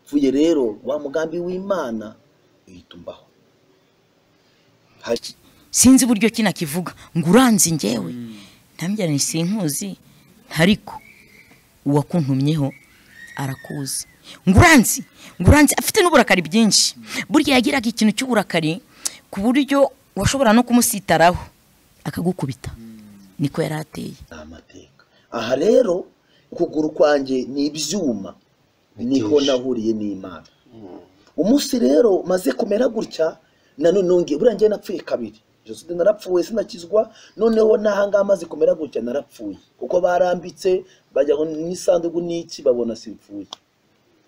mvuye rero wa mugambi w'imana uhita umbaho Hari- sinzi uburyo kinakivuga ngo uranzi ngewe ntabwira ni sinkuzi ariko uwakuntumyeho arakuzi ngo uranzi ngo uranzi afite n'uburakari bwinshi burya yagiraga ikintu cy'uburakari ku buryo washobora no kumusitaraho akagukubita niko yari ateye ni amateka aha rero ukuguru kwanjye ni ibyuma niho nahuriye n'imana umunsi rero maze kumera gutya nanone nongeye buriya njyewe napfuye kabiri jenoside narapfuye sinakizwa noneho n'ahangaha maze kumera gutya narapfuye kuko barambitse bajya ngo n'isanduku n'iki babona simfuye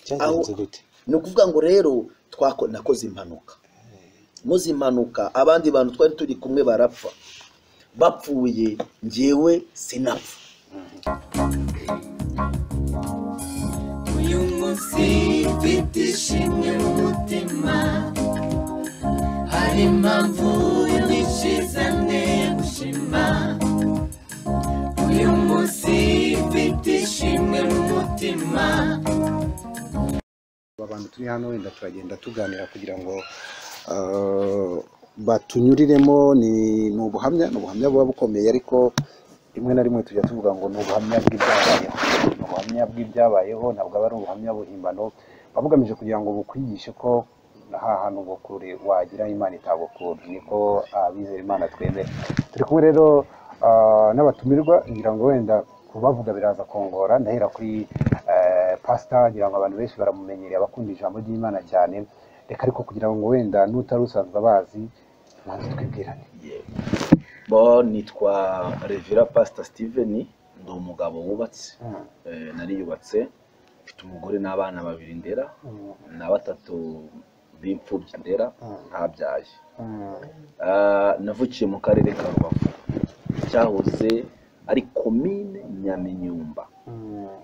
cyagenze gute ni ukuvuga ngo rero twako nakoze impanuka muze impanuka abandi bantu twari turi kumwe barapfa bapfuye njyewe sinapfa uyu munsi mfite ishimwe mu mutima hari impamvu nyinshi zanteye gushima uyu munsi mfite ishimwe mu mutima aba bantu turi hano wenda turagenda tuganira kugira ngo ah, batunyuriremo ni ni ubuhamya ni ubuhamya buba bukomeye ariko rimwe na rimwe tujya tuvuga ngo ni ubuhamya bw'ibyabayeho ni ubuhamya bw'ibyabayeho ntabwo aba ari ubuhamya buhimbano buba bugamije kugira ngo bukwigishe ko nta hantu bukure wagira imana itagukura niko abizera imana twemera turi kumwe rero ah, n'abatumirwa ngira ngo wenda kubavuga biraza kongora ndahera kuri eh, pasita ngira ngo abantu benshi baramumenyereye abakunda ijambo ry'imana cyane reka ariko kugira ngo wenda n'utari usanzwe abazi manza twibwirane bo nitwa revira pasita steven ndi umugabo wubatse Eh, nariyubatse mfite umugore n'abana babiri ndera na batatu b'imfubyi ndera ntabyaye Ah, navukiye mu karere ka rubavu cyahoze ari komine nyaminyumba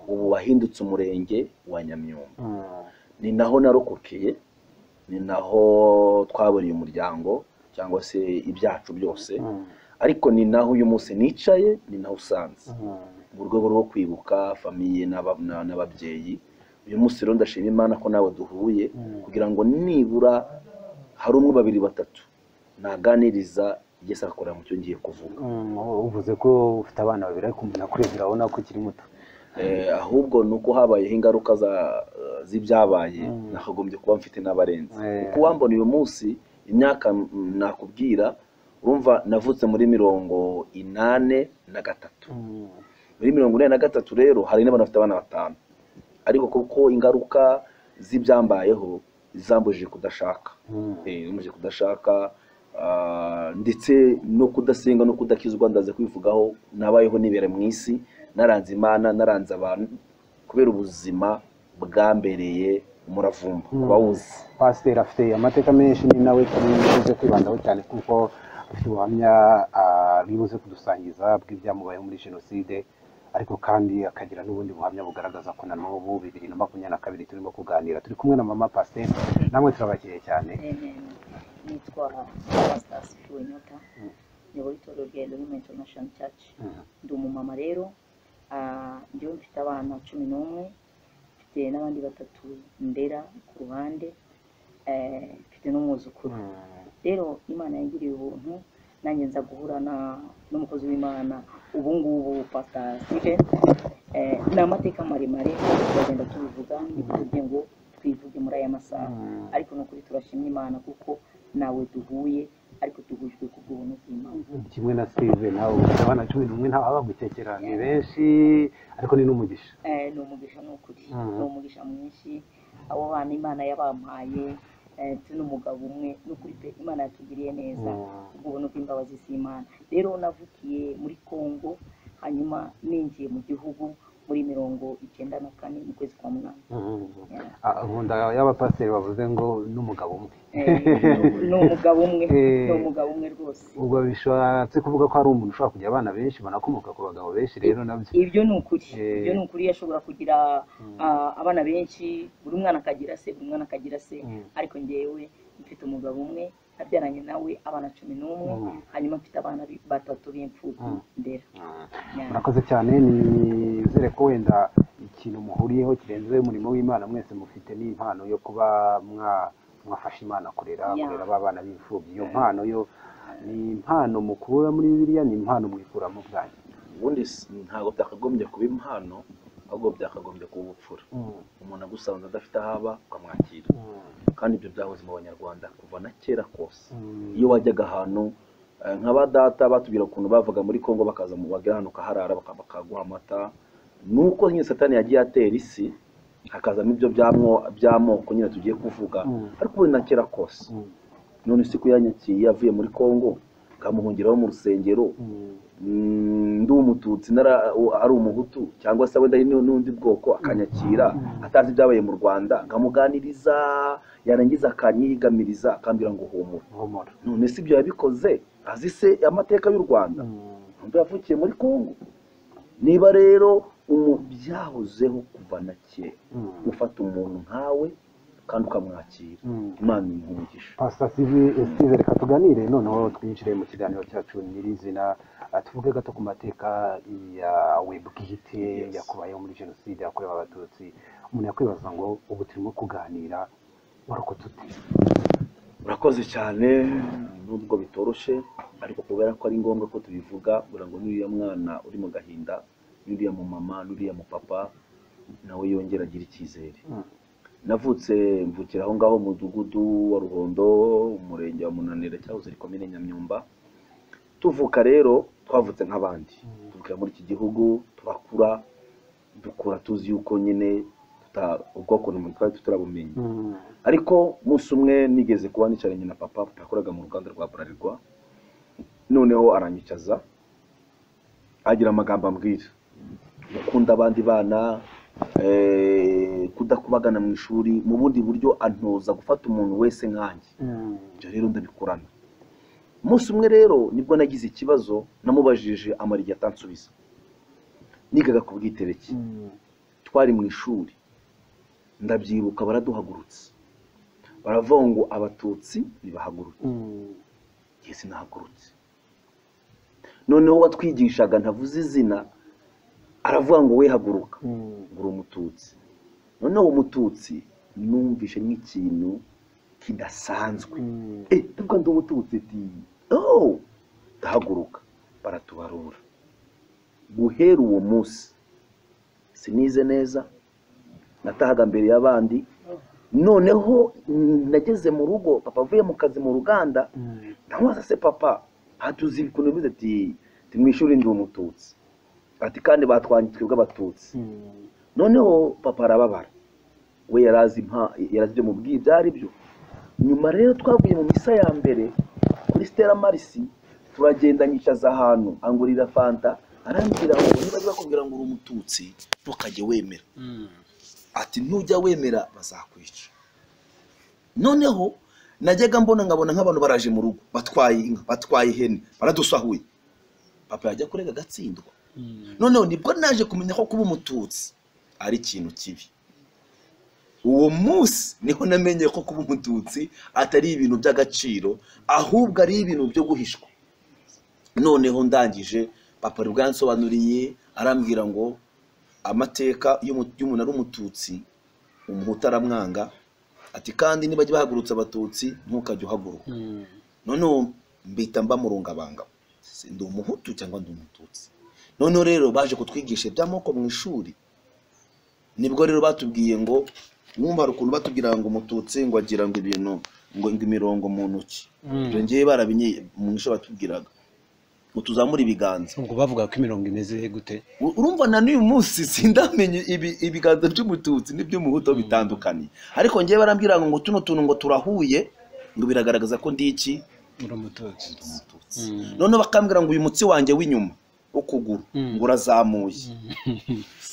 ubu wahindutse umurenge wa nyamyumba ni naho narokokeye ni naho twabereye umuryango cyangwa se ibyacu byose ariko ni naho uyu munsi nicaye ni naho usanze mu rwego rwo kwibuka famiye n'aba- na- n'ababyeyi uyu munsi rero ndashima imana ko nawe duhuye kugira ngo nibura hari umwe babiri batatu naganiriza igeze akakora mu cyo ngiye kuvuga uvuze ko ufite abana babiri ariko umuntu akurebye urabona ko ukiri muto Eh, ahubwo ni uko habayeho ingaruka za- z'ibyabaye nakagombye kuba mfite n'abarenze Eh. uko wambona uyu munsi imyaka mm, nakubwira urumva navutse muri mirongo inane na gatatu muri mirongo ine na gatatu rero hari n'abantu bafite abana batanu ariko kuko ingaruka z'ibyambayeho zambujije kudashaka Eh, zambujije kudashaka ah, ndetse no kudasenga no kudakizwa ndaze kwivugaho nabayeho nibera mu isi naranze imana naranze abantu kubera ubuzima bwambereye umuravumba kuba wuzi pasiteri afite amateka menshi ni nawe tuze kwibandaho cyane kuko afite ubuhamya ah, buri buze kudusangiza bw'ibyamubayeho muri jenoside ariko kandi akagira n'ubundi buhamya bugaragaza ko na n'ubu bibiri na makumyabiri na kabiri turimo kuganira turi kumwe na mama pasiteri namwe turabakiriye cyane nitwa pasita sifu inyota nyobora itorero rya elorime intonashoni caci ndi umumama rero ah, njyewe mfite abana cumi n'umwe mfite n'abandi batatu ndera ku ruhande eh, mfite n'umwuzukuru rero imana yangiriye ubuntu nanjye nza guhura na- n'umukozi w'imana ubu ngubu pasita steven Eh, ni amateka maremare turagenda tubivuga ntibitubwiye ngo twivuge muri aya masaha ariko ni ukuri turashimye imana kuko nawe duhuye ariko duhujwe ku bw'ubuntu bw'imana kimwe na sive nawe ufite abana cumi n'umwe ntawe abagutekera ni benshi ariko ni n'umugisha Eh, ni umugisha ni ukuri Mhm. ni umugisha mwinshi abo bana imana yabampaye eh, ndetse n'umugabo umwe ni ukuri pe imana yatugiriye neza Mhm. ubwo buntu bw'imbabazi z'imana rero navukiye muri kongo hanyuma ninjiye mu gihugu muri mirongo icyenda na kane mu kwezi kwa munani Yeah. Ah, nkunda y'abapasiteri bavuze ngo n'umugabo umwe ni umugabo umwe Eh. ni umugabo umwe rwose ubwo bishatse kuvuga ko hari umuntu ushobora kugira abana benshi banakomoka ku bagabo benshi rero nabyo ibyo ni ukuri Eh. ibyo ni ukuri yashobora kugira ah, abana benshi buri mwana akagira se buri mwana akagira se Mm. ariko njyewe mfite umugabo umwe abyaranye nawe abana cumi n'umwe Mm. hanyuma mfite abana bi- batatu b'imfubyi ndera Mm. Yeah. murakoze cyane nizere ko wenda iki kintu muhuriyeho kirenze umurimo w'imana mwese mufite n'impano yo kuba mwa- mwafasha imana kurera Yeah. kurera ba bana b'imfubyi iyo mpano yo ni impano mukura muri bibiliya ni impano mwikuramo ubwanyu ubundi si- ntabwo byakagombye kuba impano ahubwo byakagombye kuba ubupfura umuntu agusanze adafite aho aba ukamwakira kandi ibyo byahoze mu banyarwanda kuva na kera kose iyo wajyaga ahantu eh, nka ba data batubwira ukuntu bavaga muri congo bakaza mu bagera hano ukaharara baka- bakaguha amata nuko nyine satani yagiye atera isi hakazamo ibyo byamo- by'amoko nyine tugiye kuvuga Mm. ariko ubundi na kera kose none isi yanyakiye avuye muri congo kamuhungiraho mu rusengero Mm, ndi umututsi nara- u- ari umuhutu cyangwa se wenda hari n'u- n'undi bwoko akanyakira atazi ibyabaye mu rwanda nkamuganiriza yarangiza akanyigamiriza akambwira ngo humura ngomora none si ibyo yabikoze azi se amateka y'u rwanda ntabwo yavukiye muri kongo niba rero umu- byahozeho kuva na kera gufata umuntu nkawe kandi ukamwakira imana imuha umugisha pasita sivi reka tuganire noneho twinjire mu kiganiro cyacu nyirizina Ah, tuvuge gato ku mateka yawe bwite Yes. yakubayeho muri jenoside yakorewe abatutsi umuntu yakwibaza ngo ubu turimo kuganira warokotse ute urakoze cyane nubwo bitoroshye ariko kubera ko ari ngombwa ko tubivuga kugira ngo n'uriya mwana uri mu gahinda n'uriya mu mama n'uriya mu papa nawe yongera agira icyizere Mm. navutse mvukira aho ngaho mu mudugudu wa ruhondo umurenge wa munanira cyahoze ari komine nyamyumba tuvuka rero twavutse nk'abandi tuvukira muri iki gihugu turakura dukura tuzi yuko nyine tuta- ubwoko ni twari tutarabumenye ariko umunsi umwe nigeze kuba nicaranye na papa yakoraga mu ruganda rwa burarirwa noneho aranyicaza agira amagambo ambwira gukunda abandi bana eh, kudakubagana mu ishuri mu bundi buryo antoza gufata umuntu wese nkanjye ibyo rero ndabikurana umunsi umwe rero nibwo nagize ikibazo namubajije amara igihe atansubiza nigaga ku bwitereki twari mu ishuri ndabyibuka baraduhagurutse baravuga ngo abatutsi ntibahaguruke njye sinahagurutse noneho uwatwigishaga ntavuze izina aravuga ngo we haguruka ngura umututsi noneho umututsi numvishe nk'ikintu kidasanzwe eh ndavuga ndi umututsi ti oh ndahaguruka baratubarura guhera uwo munsi sinize neza natahaga mbere y'abandi noneho mm, nageze mu rugo papa avuye mu kazi mu ruganda ndamubaza se papa hatuzi ukuntu bimeze ati "Ndi mu ishuri ndi umututsi ati kandi batwanye twebwe abatutsi noneho papa arababara we yari azi impa- yari azi ibyo mubwiye ibyo ari byo nyuma rero twavuye mu misa ya mbere kuri stella marisi turagenda nyicaza ahantu angurira fanta arambwira ngo niba ari bakubwira ngo uri umututsi ntukajye wemera ati ntujya wemera bazakwica noneho najyaga mbona nkabona nk'abantu baraje mu rugo batwaye inka batwaye ihene baradusahuye papa yajya kurega agatsindwa noneho nibwo naje kumenya ko kuba umututsi ari ikintu kibi uwo munsi niho namenye ko kuba umututsi atari ibintu by'agaciro ahubwo ari ibintu byo guhishwa noneho ndangije papa ari bwansobanuriye arambwira ngo amateka y'umu- y'umuntu ari umututsi umuhutu aramwanga ati kandi nibajya bahagurutse abatutsi ntukajye uhaguruka noneho mbita mba murungabanga Si ndi umuhutu cyangwa ndi umututsi noneho rero baje kutwigisha iby'amoko mu ishuri nibwo rero batubwiye ngo mwumva hari ukuntu batubwira ngo umututsi ngo agira ngo ibintu ngo ngo imirongo mu ntoki ibyo ngewe barabinye mu ishuri batubwiraga ngo tuzamure ibiganza ubwo bavuga ko imirongo imeze gute U- urumva na n'uyu munsi sindamenye ibi- ibiganza by'umututsi n'iby'umuhutu aho bitandukanye ariko ngewe barambwira ngo ngo tuno tuntu ngo turahuye ngo biragaragaza ko ndi iki uri umututsi Umututsi. noneho bakambwira ngo uyu mutsi wanjye w'inyuma ukuguru Mm. ngo urazamuye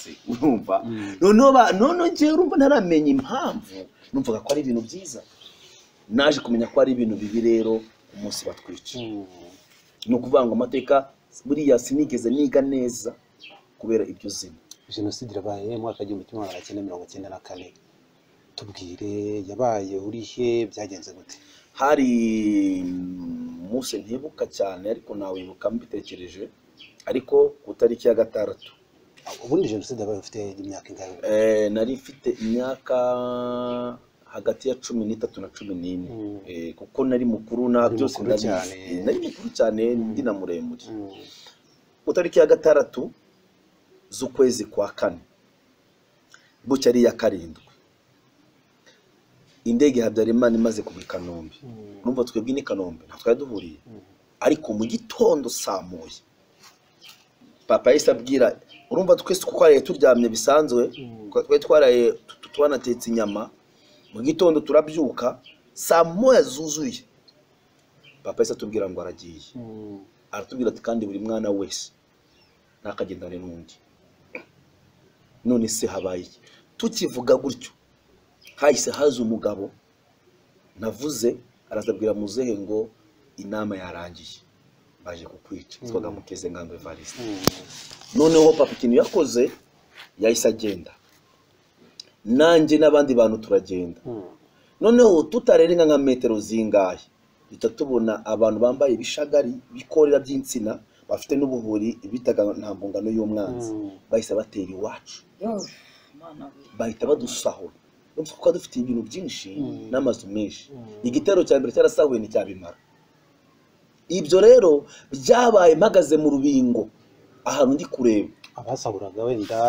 Se, urumva Mm. noneho ba- noneho ngewe urumva ntaramenya impamvu numvaga ko ari ibintu byiza naje kumenya ko ari ibintu bibi rero umunsi batwica ni ukuvuga ngo amateka buriya sinigeze niga neza kubera ibyo zina jenoside irabaye mu mwaka w'igihumbi kimwe magana cyenda mirongo cyenda na kane tubwire yabaye urihe byagenze gute hari mm, umunsi ntibuka cyane ariko nawibuka mbitekereje ariko ku itariki ya gatandatu ubundi jenoside yabaye ufite imyaka ingahe Eh, nari mfite imyaka hagati ya cumi n'itatu na cumi n'ine Mm. Eh, kuko nari mukuru na Uri byose mukuru ndabizi. cyane. Eh, nari mukuru cyane ndi na muremure Mm. ku tariki ya gatandatu z'ukwezi kwa kane bucya ari iya karindwi indege ya habyarimana imaze kugwa i kanombe Mm. numva twebwe n'i kanombe ntabwo twari duhuriye ariko mu gitondo samuye papa yahise abwira urumva twese uko twaraye turyamye bisanzwe Mm. kuko twari twaraye tu- tu- twanatetse inyama mu gitondo turabyuka saa moya zuzuye papa yahise atubwira ngo aragiye Mm. aratubwira ati kandi buri mwana wese ntakagendane n'undi none se habaye iki tukivuga gutyo hahise haza umugabo navuze arazabwira muzehe ngo inama yarangiye baje kukwica yitwaga mukeze ngambe evariste Mm. noneho papa ikintu yakoze yahise agenda nanjye n'abandi bantu turagenda Mm. noneho tutarenga nka metero zingahe duhita tubona abantu bambaye ibishagari bikorera by'insina bafite n'ubuhuri bitaga ntabwo ngano y'umwanzi Mm. bahise batera iwacu Yo, Imana we. bahita badusahura urumva ko dufitiye ibintu byinshi Mm. n'amazu menshi Mm. igitero cya mbere cyarasahuye nticyabimara ibyo rero byabaye mpagaze mu rubingo ahantu ndi kureba abasahuraga wenda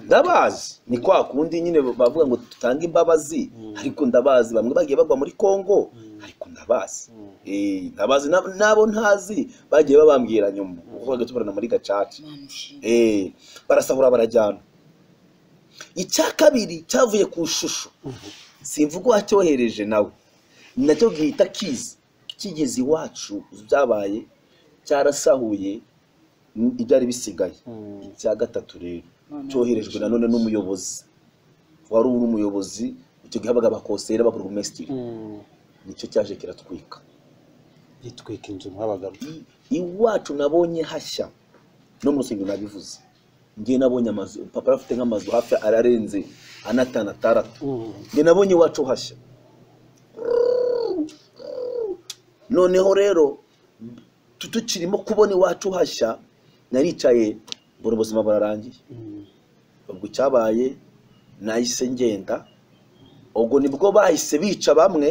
ndabazi ni kwa kundi nyine bavuga ngo tutange imbabazi Mm. ariko ndabazi bamwe bagiye bagwa muri kongo Mm. ariko ndabazi Mm. Eh, ndabazi na- n'abo ntazi bagiye babambwira nyuma kuko bajya tubarana muri gacaca Imana ishimwe. Eh, barasahura barajyana icya kabiri cyavuye ku ishusho simvuga uwacyohereje nawe nacyo gihita kiza kigeze iwacu byabaye cyarasahuye n- ibyari bisigaye Mm. icya gatatu rero Imana cyoherejwe nanone n'umuyobozi wari uri umuyobozi icyo gihe habaga abakoseri b'aburugumesitiri Mm. nicyo cyaje kiratwika gitwika inzu mwabagamo i- iwacu nabonye hashya no mu rusengero nabivuze ngewe nabonye amazu papa yari afite nk'amazu hafi ararenze anatanu ataratu Mm. ngewe nabonye iwacu hashya noneho rero tu- tukirimo kubona iwacu hashya naricaye mbona ubuzima burarangiye Mm. ubwo icyabaye nahise ngenda ubwo nibwo bahise bica bamwe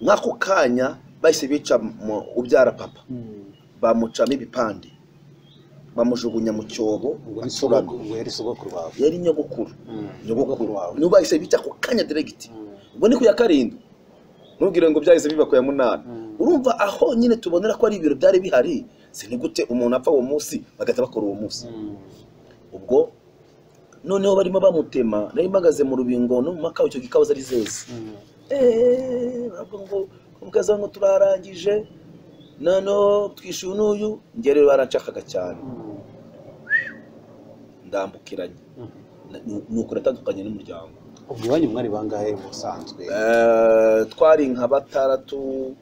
nk'ako kanya bahise bica mu- ubyara papa Mm. bamucamo ibipande bamujugunya mu cyobo ubwo ni acurama. sogokuru- ubwo yari sogokuru wawe yari nyogokuru Mm. nyogokuru wawe niba bahise bica ako kanya diregiti Mm. ubwo ni ku ya karindwi ntubwire ngo byahise biba ku ya munani Mm. urumva aho nyine tubonera ko ari ibiro byari bihari si ni gute umuntu apfa uwo munsi bagahita bakora uwo munsi Mm. ubwo noneho barimo bamutema nari mpagaze mu rubingo no mu makawe icyo gikawa zari zeze Mm. eee baravuga ngo ubwaza ngo turarangije noneho twishyuye n'uyu njye rero baranshakaga cyane Mm. ndambukiranye Mm. Na- ni- ni uko natandukanye n'umuryango ubwo iwanyu mwari bangahe musanzwe Eh, twari nka batandatu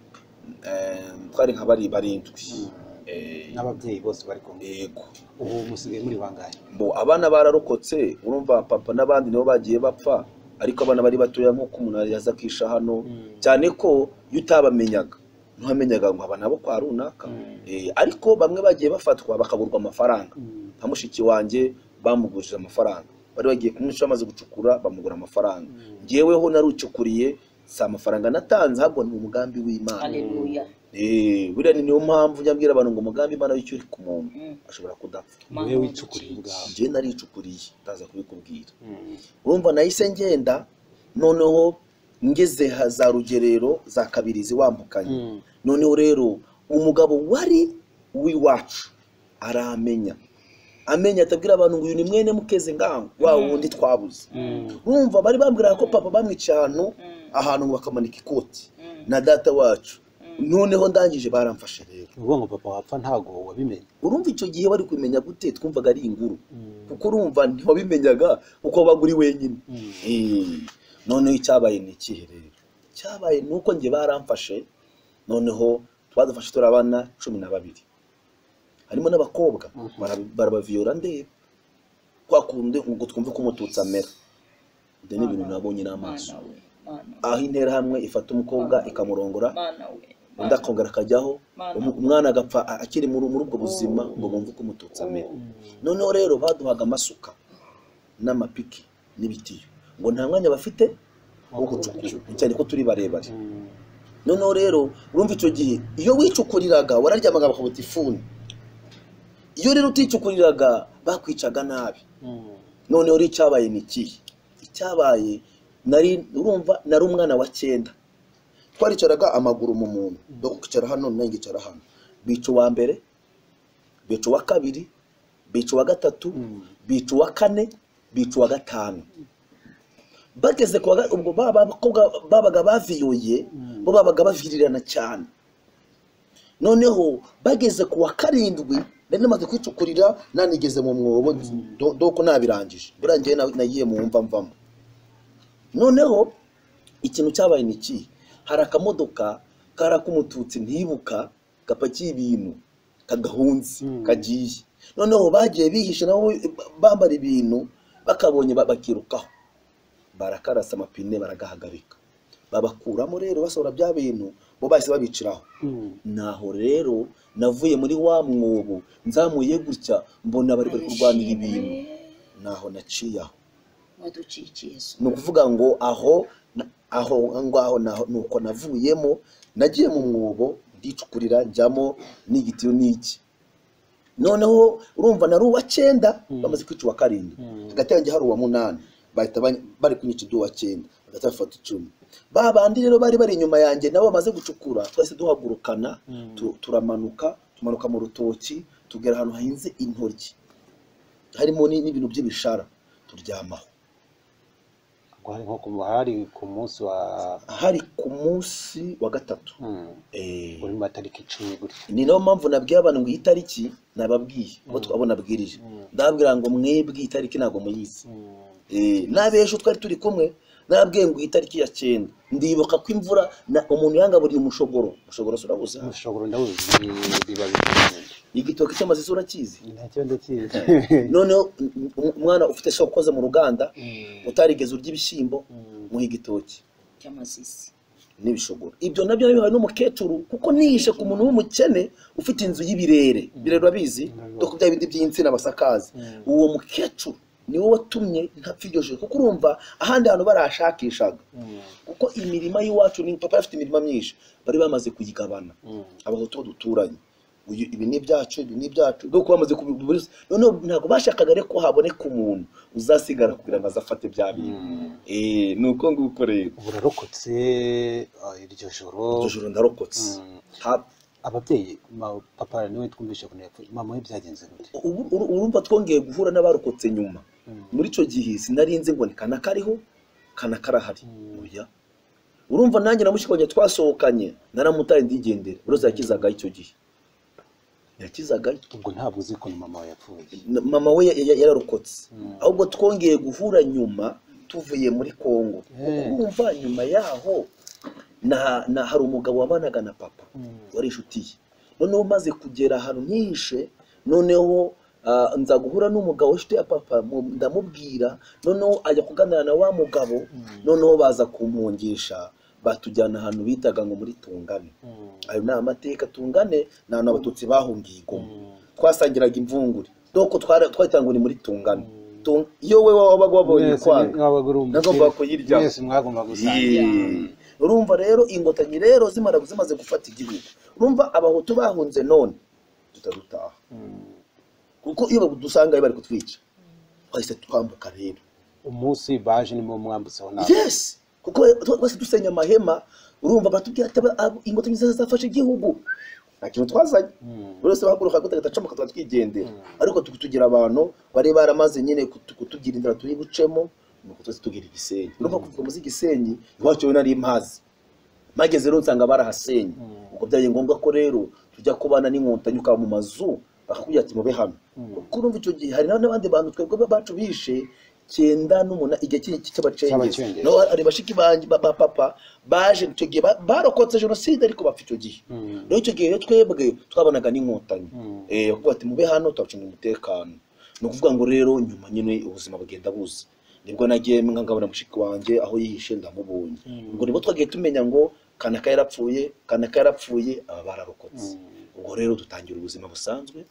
eh, twari nka bari barindwi Eh, n'ababyeyi bose bari kumwe yego ubu musigaye muri bangahe bo abana bararokotse urumva papa n'abandi nibo bagiye bapfa ariko abana bari batoya nk'uko umuntu yaza akisha hano cyane ko iyo utabamenyaga ntuhamenyaga ngo aba nabo kwa runaka Eh, ariko bamwe bagiye bafatwa bakaburwa amafaranga Mm. nka mushiki wanjye bamugurishije amafaranga bari bagiye kumwishyura bamaze gucukura bamugura amafaranga Mm. njyeweho narucukuriye si amafaranga natanze ahubwo ni umugambi w'imana Haleluya. Eh, buriya ni niyo mpamvu njya mbwira abantu ngo umugambi imana w'icyo uri ku muntu Mm. ashobora kudapfa niwe wicukuriye ubwawe njyewe naricukuriye ndaza kubikubwira Mm. urumva nahise ngenda noneho ngeze ha- za rugerero za kabirizi wambukanye Mm. noneho rero umugabo wari uw'iwacu aramenya amenya atabwira abantu ngo uyu ni mwene mukeze ngango wa wundi twabuze Mm. urumva bari bambwira ko papa bamwica ahantu Mm. ahantu ngo bakamanika ikoti Mm. na data wacu noneho ndangije baramfashe rero ni ukuvuga ngo papa wapfa ntago wabimenye urumva icyo gihe bari kumenya gute twumvaga ari inguru Mm. kuko urumva ntiwabimenyaga kuko wabaga uri wenyine Mm. Eh, noneho icyabaye ni ikihe rero icyabaye ni uko njye baramfashe noneho twadufashe turi abana cumi na babiri harimo n'abakobwa bara- barabaviyora ndeba kwa kundi ngo twumve ko umututsi amera ibyo ni ibintu nabonye n'amaso Imana we. Imana we. aho interahamwe ifata umukobwa ikamurongora Imana we. undi akongera akajyaho Mana. umu- umwana agapfa a- akiri muri muri ubwo buzima ngo bumve ko umututsi amera noneho rero baduhaga amasuka n'amapiki n'ibitiyo ngo nta mwanya bafite wo gucukura cyane ko turi barebare noneho rero urumva icyo gihe iyo wicukuriraga wararyamaga bakabuta ifuni iyo rero uticukuriraga bakwicaga nabi noneho rero icyabaye ni ikihe icyabaye nari urumva nari umwana wa cyenda twaricaraga amaguru mu muntu ukicara hano nawe ngicara hano bica uwa mbere bica uwa kabiri bica uwa gatatu bica uwa kane bica uwa gatanu bageze ku wa ga- ubwo ba bakobwa babaga baviyoye bo babaga bavirirana cyane noneho bageze ku wa karindwi nari namaze kwicukurira nanigeze mu mwobo do- doko nabirangije burangiye na- nagiye mu mva mvamo noneho ikintu cyabaye ni iki hari akamodoka kari ak'umututsi ntibuka gapakiye ibintu kagahunze kagiye noneho bagiye bihishe nabo bambara ibintu bakabonye ba- bakirukaho barakarasa amapine baragahagarika babakuramo rero basohora bya bintu bo bahise babiciraho naho rero navuye muri wa mwobo nzamuye gutya mbona bari bari kurwanira ibintu naho naciye aho waduciye ikiyezo ni ukuvuga ngo aho na- aho aho ngaho naho ni uko navuyemo nagiye mu mwobo ndicukurira njyamo n'igitiyo n'iki noneho urumva nari uwa cyenda bamaze kwica uwa karindwi hagati yanjye hari uwa munani bahita bany- bari kunyica iby'uwa cyenda hagati bafata icumi ba bandi rero bari bari inyuma yanjye nabo bamaze gucukura twahise duhagurukana tu- turamanuka tumanuka mu rutoki tugera ahantu hahinze intoryi harimo ni- n'ibintu by'ibishara turyamaho hari nko ku hari ku munsi wa hari ku munsi wa gatatu mm, Eh, uri mu matariki icumi gutya ni nayo mpamvu nabwiye abantu ngo iyi tariki nababwiye abo twabo nabwirije ndababwira ngo mwebwe iyi tariki ntabwo muyizi Mm, Eh, n'abejo twari turi kumwe nababwiye ngo iyi tariki ya cyenda ndibuka ko imvura na umuntu yangaburiye umushogoro umushogoro se urabuze ushobora ndawuzi bi- biba bikomeye igitoki cy'amazi se urakizi ntacyo ndakizi noneho um- um- umwana ufite shoko ukoze mu ruganda utarigeze urya ibishyimbo muha igitoki cy'amazizi n'ibishogoro ibyo nabyo bihawe n'umukecuru kuko nihishe ku muntu w'umukene ufite inzu y'ibirere birere urabizi dore ko bya bindi by'insina basakaza uwo mukecuru niwe watumye ntapfa iryo joro kuko urumva ahandi hantu barahashakishaga kuko imirima y'iwacu ni papa afite imirima myinshi bari bamaze kuyigabana abahutu bo duturanye uyu ibi ni ibyacu ibi ni ibyacu dore bamaze kubigura noneho ntabwo bashakaga rero ko haboneka umuntu uzasigara kugira ngo azafate bya bintu Eh, ni uko nguko rero burarokotse ah, iryo joro iryo joro ndarokotse Mm. Ha- ababyeyi ma- papa niwe twumvishe ko yapfuye mama we byagenze gute ubu- uru- urumva twongeye guhura n'abarokotse nyuma muri icyo gihe sinarinze ngo ni kana kariho kana karahari oya urumva nanjye na mushiki wanjye twasohokanye naramutaye ndigendera uroza yakizagayo icyo gihe yakizagayo ubwo ntabwo uzi ukuntu mama we yapfuye Na- mama we ya- ya- yararokotse ahubwo twongeye guhura nyuma tuvuye muri kongo kuko Eh. urumva nyuma yaho na- na- hari umugabo wabanaga na papa wari inshuti ye noneho maze kugera ahantu nyihishe noneho ah, nza guhura n'umugabo w'inshuti ya papa mu- ndamubwira noneho ajya kuganira na wa mugabo noneho baza kumpungisha batujyana ahantu bitaga ngo muri tungane ayo ni amateka tungane ni ahantu abatutsi bahungiye igoma twasangiraga imvungure doko twahitangwa ni muri tungane Tung- iyo we wabaga wabonye kwanga nagombaga kuyirya mwese mwagomba gusangira urumva rero ingotanyi rero zimara zimaze gufata igihugu urumva abahutu bahunze none tutarutaha kuko iyo badusangayo bari kutwica twahise twambuka rero umunsi baje niwo mwambutseho nawe yesi kuko twese dusenya amahema urumva batubwira ati aba- abo- ingotanyi zizafasha igihugu nta kintu twazanye buri wese bahaguruka gutega acamuka tuba twigendera ariko tu- tugira abantu bari baramaze nyine kutu- kutugira inzira turi bucemo nuko twese tugira igisenyi urumva kuva muzi igisenyi iwacu rero nari mpazi mageze rero nsanga barahasenye ubwo byabaye ngombwa ko rero tujya kubana n'inkotanyi ukaba mu mazu bakakubwira ati mube hano kuko urumva icyo gihe hari na- n'abandi bantu twebwe ba- bacu bishe cyenda n'umuna igihe cy- cy- cy'abacengezi Cy'abacengezi. nabo hari bashiki banjye ba ba papa baje icyo gihe ba- barokotse jenoside ariko bapfa icyo gihe rero icyo gihe rero twebwe twabonaga n'inkotanyi eh kuko ati mube hano tubacunga umutekano ni ukuvuga ngo rero nyuma nyine ubuzima bugenda buza nibwo nagiye nkangabana mushiki wanjye aho yihishe ndamubonye ubwo nibwo twagiye tumenya ngo kanaka yarapfuye kanaka yarapfuye aba bararokotse ubwo rero dutangira ubuzima busanzwe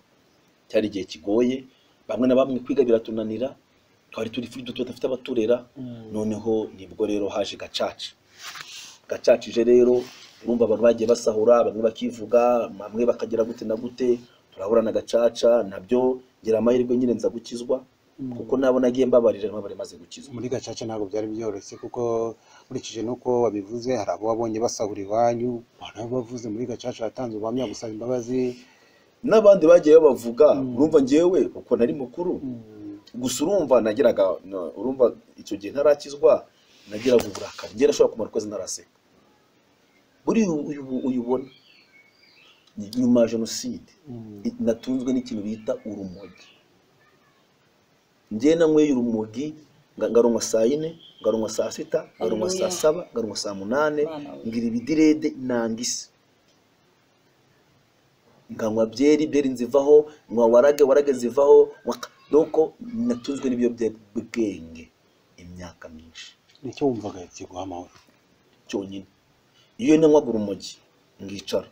cyari igihe kigoye bamwe na bamwe kwiga biratunanira twari turi free tudafite abaturera noneho nibwo rero haje gacaca gacacije rero urumva abantu bagiye basahura bamwe bakivuga bamwe bakagera gute na gute turahura na gacaca nabyo ngira amahirwe nyine nza gukizwa kuko nabo nagiye mbabarira nabo bari maze gukizwa muri gacaca ntabwo byari byoroshye kuko nkurikije n'uko wabivuze hari abo wabonye basahura iwanyu hari abo bavuze muri gacaca watanze ubuhamya gusaba imbabazi n'abandi bagiye babavuga urumva ngewe uko nari mukuru gusa urumva nagiraga na- urumva icyo gihe ntarakizwa nagiraga uburakari ngera ashobora kumara ukwezi ntaraseka buriya uyu- uyu- uyubona ni- nyuma ya jenoside i- natunzwe n'ikintu bita urumogi njye nanyweye urumogi nga- ngarunywa saa yine ngarunywa saa sita ngarunywa saa Haleluya. saba ngarunywa saa munane Bana we. ngira ibidirede nanga isi nkanywa byeri byeri nzivaho nkwa warage warage zivaho waka- doko natunzwe n'ibiyobyabwenge imyaka myinshi nicyo wumvaga kiguha amahoro cyonyine iyo nanywaga urumogi ngicara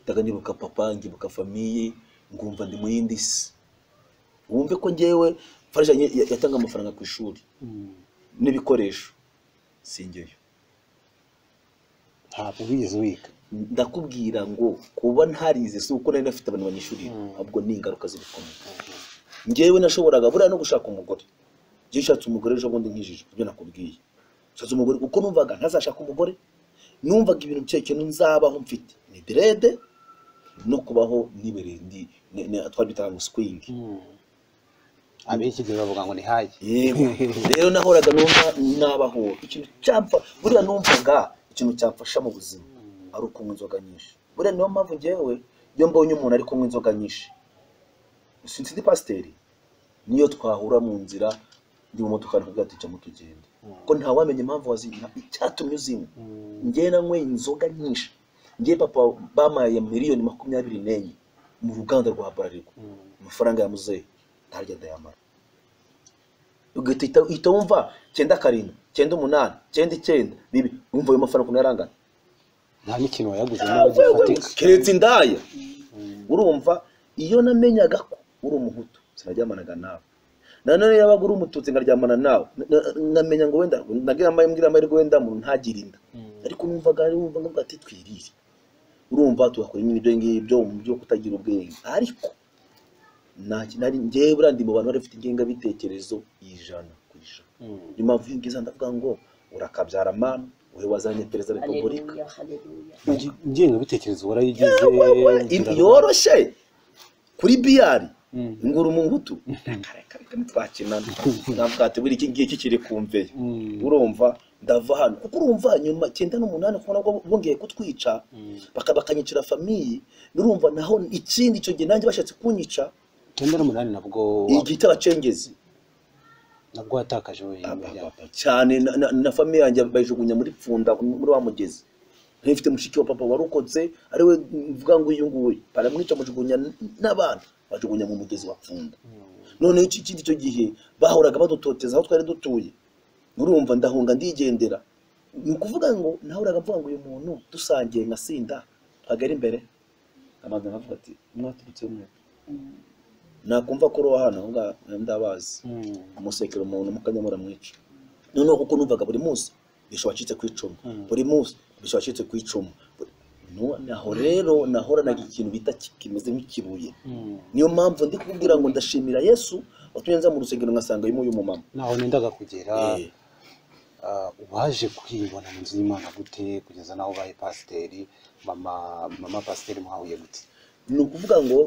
ndaga nibuka papa ngibuka famiye ngumva ndi mu yindi si wumve ko ngewe farija ya- yatanga amafaranga ku ishuri Mm. n'ibikoresho singeyo ntabwo wigeze wiga ndakubwira ngo kuba ntarize si uko nari nafite abantu banyishurira ahubwo ni ingaruka zibikomeye ngewe nashoboraga buriya no gushaka umugore njye ushatse umugore ejo bundi nkijije ibyo nakubwiye ushatse umugore kuko numvaga ntazashaka umugore numvaga ibintu bike kintu nzabaho mfite ni derede no kubaho nibereye ndi ni- ni- twari bitaga ngo swingi ab'iki gihe bavuga ngo ni hayi yego rero nahoraga numva nabaho ikintu cyamfa buriya numvaga ikintu cyamfasha mu buzima ari ukunywa inzoga nyinshi buriya niyo mpamvu ngewe iyo mbonye umuntu ari kunywa inzoga nyinshi sinzi ndi pasiteri niyo twahura mu nzira ndi mu modoka ariko tujyamo tugenda kuko ntawamenya impamvu wazinywa icyatumye uzinywa ngewe nanyweye inzoga nyinshi ngewe papa bamaye miliyoni makumyabiri n'enye mu ruganda rwa Bralirwa amafaranga ya muzehe ntarya ndayamara ugahita uhita- uhita wumva cyenda karindwi cyenda umunani cyenda icyenda bibi wumva ayo mafaranga ukuntu yarangana nta n'ikintu wayaguze niba gifatika keretse indaya urumva iyo namenyaga ko uri umuhutu sinaryamanaga nawe nanone yabaga uri umututsi nkaryamana nawe na- na- nkamenya ngo wenda nagira amahirwe ngira amahirwe wenda muntu ntagire inda ariko numvaga ari wumva ngo ati twirire urumva tugakora nyine ibyo ngibyo mu byo kutagira ubwenge ariko nta- nari ngewe buriya ndi mu bantu bari bafite ingengabitekerezo ijana ku ijana niyo mpamvu iyo ngize ndavuga ngo urakabyara mama wowe wazanye perezida wa repubulika haleluya haleluya ingengabitekerezo warayigize Ibi ngira- yoroshye kuri biyari Mm. ngura umuhutu twakinana ntabwo buri iki ngiki kiri kumveye Mm. urumva ndava hano kuko urumva nyuma icyenda n'umunani kubona ko bongeye kutwica baka- bakanyicira famiyi n'urumva naho ikindi icyo gihe nanjye bashatse kunyica icyenda n'umunani nabwo igita abacengezi nabwo watakaje wowe imiryango. cyane na- na- na famiye yanjye bayijugunya muri pfunda muri wa mugezi Nari mfite mushiki wa papa warokotse ariwe mvuga ngo uyu nguyu baramwica amujugunya n- n'abana bajugunya mu mugezi wa pfunda noneho iki- ikindi icyo gihe bahoraga badutoteza aho twari dutuye nurumva ndahunga ndigendera ni ukuvuga ngo nahoraga mvuga ngo uyu muntu dusangiye nkasinda hagari imbere amagana avuga ati mwaturutse mwe nakumva ko uroha hano aho ngaho ndabazi Mm. umusekera umuntu mukanyamura mwica noneho kuko numvaga buri munsi bishobora wacitse ku icumu buri munsi bishobora wacitse ku icumu Buri- Nu- naho rero nahoranaga ikintu bita ki- kimeze nk'ikibuye Mm. niyo mpamvu ndi kukubwira ngo ndashimira yesu watumye nza mu rusengero nkasanga uyu uyu mumama naho nendaga kugera Eh, ah, waje kwibona mu nzu y'imana gute kugeza naho ubaye pasiteri mama mama pasiteri muhahuye gute ni ukuvuga ngo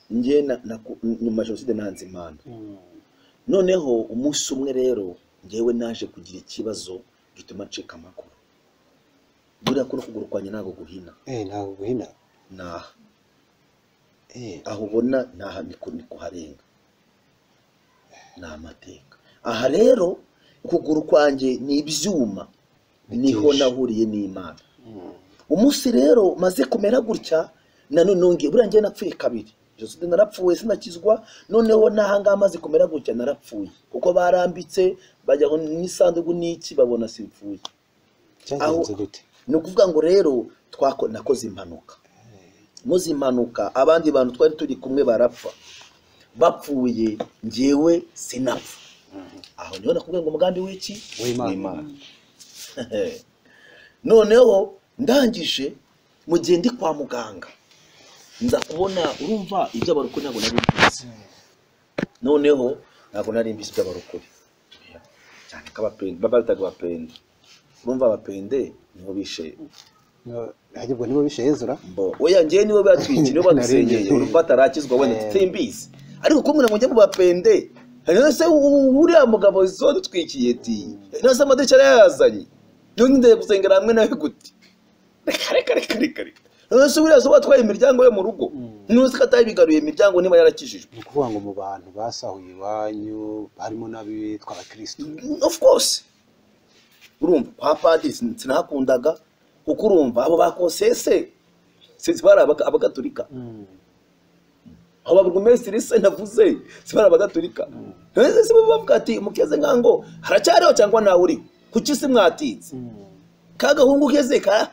njye na- naku- nyuma ya jenoside nanze imana noneho umunsi umwe rero ngewe naje kugira ikibazo gituma ncika amakuru buriya kuno kuguru kwanjye ntabwo guhina eh ntabwo guhina ni aha eh aho ubona ni aha ni ku- ni kuharenga ni amateka aha rero ukuguru kwanjye ni ibyuma niho Bitisha. nahuriye n'imana umunsi rero maze kumera gutya nanone nongeye buriya njyewe napfuye kabiri jenoside narapfuye sinakizwa noneho n'ahangaha maze kumera gutya narapfuye kuko barambitse bajyaho n'isanduku n'iki babona simfuye cyagenze gute ni ukuvuga ngo rero twako nakoze impanuka muzi impanuka abandi bantu twari turi kumwe barapfa bapfuye njyewe sinapfa aho niho nakubwiye ngo umugambi w'iki W'Imana. w'imana noneho ndangije mu gihe ndi kwa muganga nza kubona urumva iby'abarokore ntabwo nari mbizi noneho ntabwo nari mbizi iby'abarokore cyane ko abapende baba bitaga abapende urumva abapende nibo bishe hajya ubwo nibo bishe yezura mbo oya njyewe nibo batwikiriye nibo badusengeye urumva atarakizwa wenda tutimbizi ariko ko umuntu ngo bapende hanyuma se u- uriya mugabo zodutwikiye ti none se amadirishya yarayazanye none ndeye gusengera hamwe nawe gute reka reka reka reka reka none se buriya zo batwaye imiryango yo mu rugo none se ko atabigaruye imiryango niba yarakijijwe ni ukuvuga ngo mu bantu basahuye iwanyu harimo n'abitwa abakirisitu of course urumva kwa padiri sin- sinahakundaga kuko urumva abo bakosese sinzi bari abaga- abagatolika aho baburugumesitiri se navuze si bari abagatolika ese se baba bavuga ati umukeze nkango haracyariho cyangwa nawe uriho kuki si mwatinze ka gahungu keze ka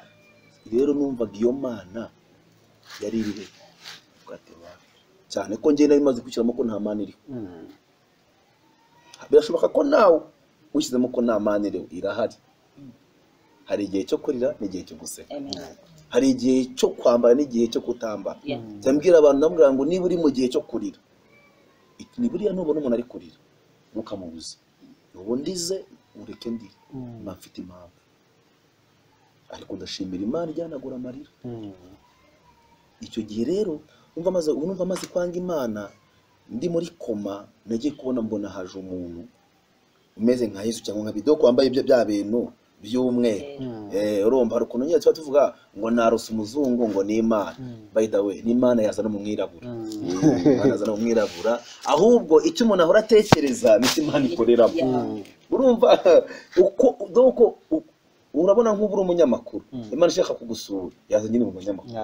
rero numvaga iyo mana yari irihe ugateba cyane ko njye nari maze kwishyiramo ko nta mana iriho birashoboka ko nawe wishyizemo ko nta mana iriho irahari hari igihe cyo kurira n'igihe cyo guseka hari igihe cyo kwambara n'igihe cyo kutambara Yeah. ndabwira abantu ndamubwira ngo niba uri mu gihe cyo kurira it- ni buriya nubona umuntu ari kurira ntukamubuze ubu ndize ureke ndi mba mfite impamvu ariko ndashimira imana ijyanagura amarira icyo gihe rero numva maze ubu numva maze kwanga imana ndi muri koma nagiye kubona mbona haje umuntu umeze nka yesu cyangwa nka bidoko wambaye ibyo bya bintu by'umweru Eh, urumva hari ukuntu nyine tuba tuvuga ngo narose umuzungu ngo ni imana by the way ni imana yazana umwirabura Eh, imana yazana umwirabura ahubwo icyo umuntu ahora atekereza nicyo imana ikoreramo urumva uko doko u- urabona nk'ubu uri umunyamakuru imana ishaka kugusura yazanye ni umunyamakuru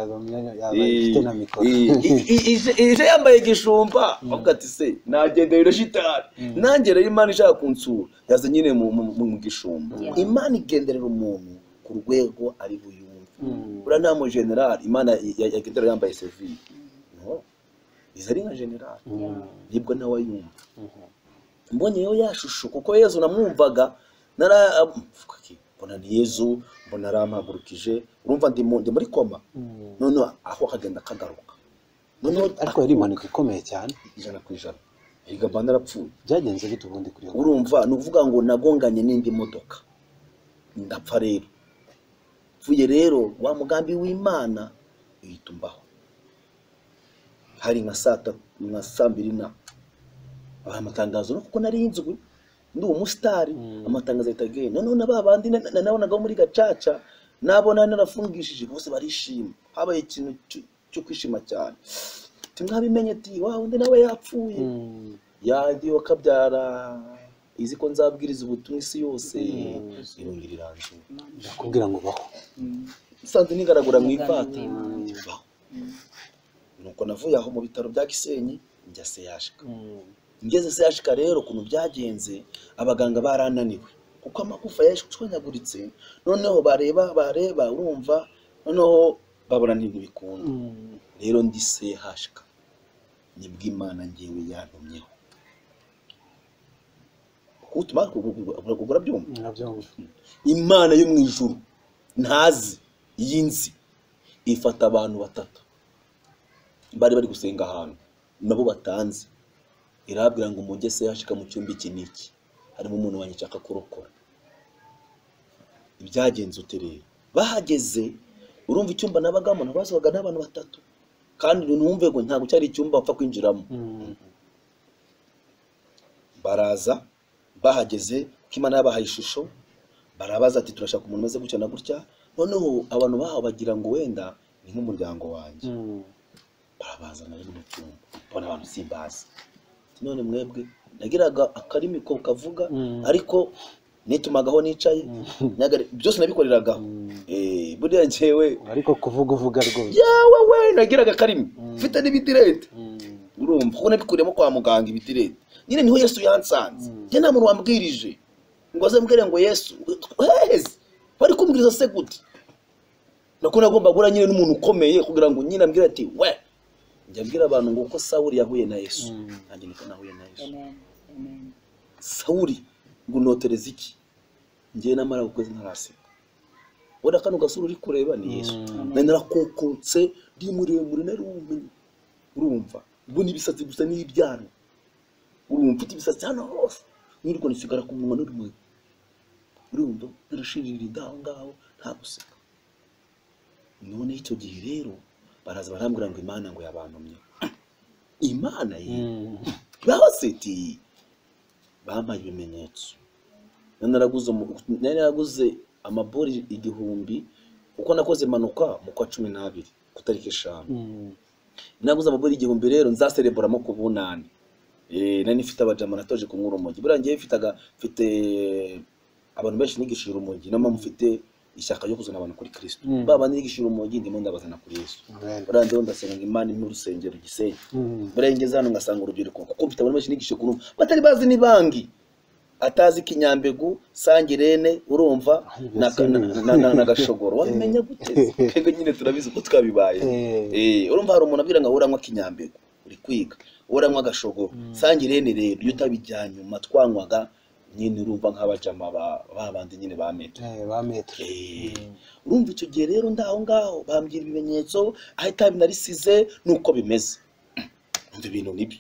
ifite na mikoro ije yambaye igishumba avuga ati se nagendera irashitari nanjye rero imana ishaka kunsura yaza nyine mu- mu mu- mu gishumba Yeah. imana igenderera umuntu ku rwego ari buyumve uriya nta mu generali imana ya- ya- yagendera yambaye sevire no izi ari nka generali nibwo nawe ayumva mbonyeyo ya shusho kuko yezu namwumvaga nara mvuga iki, mbona ni yezu mbona arampagurukije urumva ndi mu- ndi muri koma noneho aho kagenda kagaruka noneho ariko yari impanuka ikomeye cyane ijana ku ijana erega mba narapfuye byagenze bite ubundi kuri iyo urumva ni ukuvuga ngo nagonganye n'indi modoka ndapfa rero mvuye rero wa mugambi w'imana uhita umbaho hari nka saa tatu nka saa mbiri na hari amatangazo no kuko nari inzwi ndi umusitari amatangazo ahita agenda noneho na ba bandi na- na- nabonaga bo muri gacaca nabona narafungishije bose barishima habaye ikintu cyo- cyo kwishima cyane timwabimenye ti wa undi nawe yapfuye yagiye akabyara izi ko nzabwiriza ubutumwa isi yose irongera iranzura ndakubwira ngo baho isanzwe nigaragura mu ivata Umugambi ibaho nuko navuye aho mu bitaro bya gisenyi njya seyashika ngeze seyashika rero ukuntu byagenze abaganga barananiwe kuko amagufa yashwanyaguritse noneho bareba bareba urumva noneho babona ntibikunda rero ndi sehashika nibwo imana ngewe yantumyeho kutuma urabyumva nabyumva imana yo mu ijuru ntazi y'inzi ifata abantu batatu bari bari gusenga ahantu nabo batanze irabwira ngo umugese yashika mu cyumba iki n'iki harimo umuntu wanjye nshaka kurokora ibyagenze ute rero bahageze urumva icyumba nabagamo nabazwaga n'abantu batatu kandi numve ngo ntabwo cyari icyumba bapfa kwinjiramo baraza bahageze kuko imana yabahaye ishusho barabaza ati turashaka umuntu umeze gutya na gutya noneho abantu bahawe bagira ngo wenda ni nk'umuryango wanjye barabazana rero mu cyumba mbona abantu simbazi Ati, none mwebwe nagiraga akarimi ko kavuga ariko nitumagaho nicaye nagari- byose nabikoreragaho Eh, buriya njyewe ariko kuvuga uvuga rwose yawe we nagiraga akarimi mfite n'ibidirete urumva kuko nabikuriyemo kwa muganga ibidirete nyine niho yesu yansanze njye nta muntu wambwirije ngo aze mbwire ngo yesu hezi bari kumbwiriza se gute nako nagomba guhura nyine n'umuntu ukomeye kugira ngo nyine ambwire ati we njya mbwira abantu ngo uko sawuri yahuye na yesu nanjye niko nahuye na yesu Amen. Amen. sawuri ngo unotereze iki ngewe namara ukwezi ntaraseka wenda kano gasura uri kureba ni yesu na narakokotse ndi muremure narumenye urumva ubwo ni ibisatsi gusa n'ibyaro urumva mfite ibisatsi hano hose nirwo nisigara ku munwa n'urumuri urumva narashirira aho ngaho nta guseka none icyo gihe rero baraza barambwira ngo imana ngo yabantumye imana ye babasetiye bampaye ibimenyetso nari naraguze umu- nari naraguze amabori igihumbi kuko nakoze impanuka mu kwa cumi n'abiri ku tariki eshanu naguze amaburi igihumbi rero nzasereburamo ku bunani Eh, nari nifite abajama natoje kunywa urumogi buriya ngewe mfitaga mfite abantu benshi nigishije urumogi niyo mpamvu mfite ishyaka ryo kuzana abantu kuri kristo Mm. ba bandi nigishije urumogi ndimo ndabazana kuri yesu buriya ngewe ndasenga ngo imana impe urusengero gisenyi buriya ngeze hano ngasanga urubyiruko kuko mfite abantu benshi nigishije kurumva batari bazi n'ibangi atazi kinyambegu sangirene urumva na- na- na- na- na gashogoro wabimenya gute twebwe nyine turabizi uko twabibaye Eh, urumva hari umuntu abwira ngo uranywa kinyambego uri kwiga uranywa agashogoro sangirene rero iyo utabijyanye nyuma twanywaga nyine urumva nk'abajama ba- ba bandi nyine ba metero ba metero Eh, urumva icyo gihe rero ndaho ngaho bambwira ibimenyetso aho itabi narisize nuko bimeze umva ibintu nibyo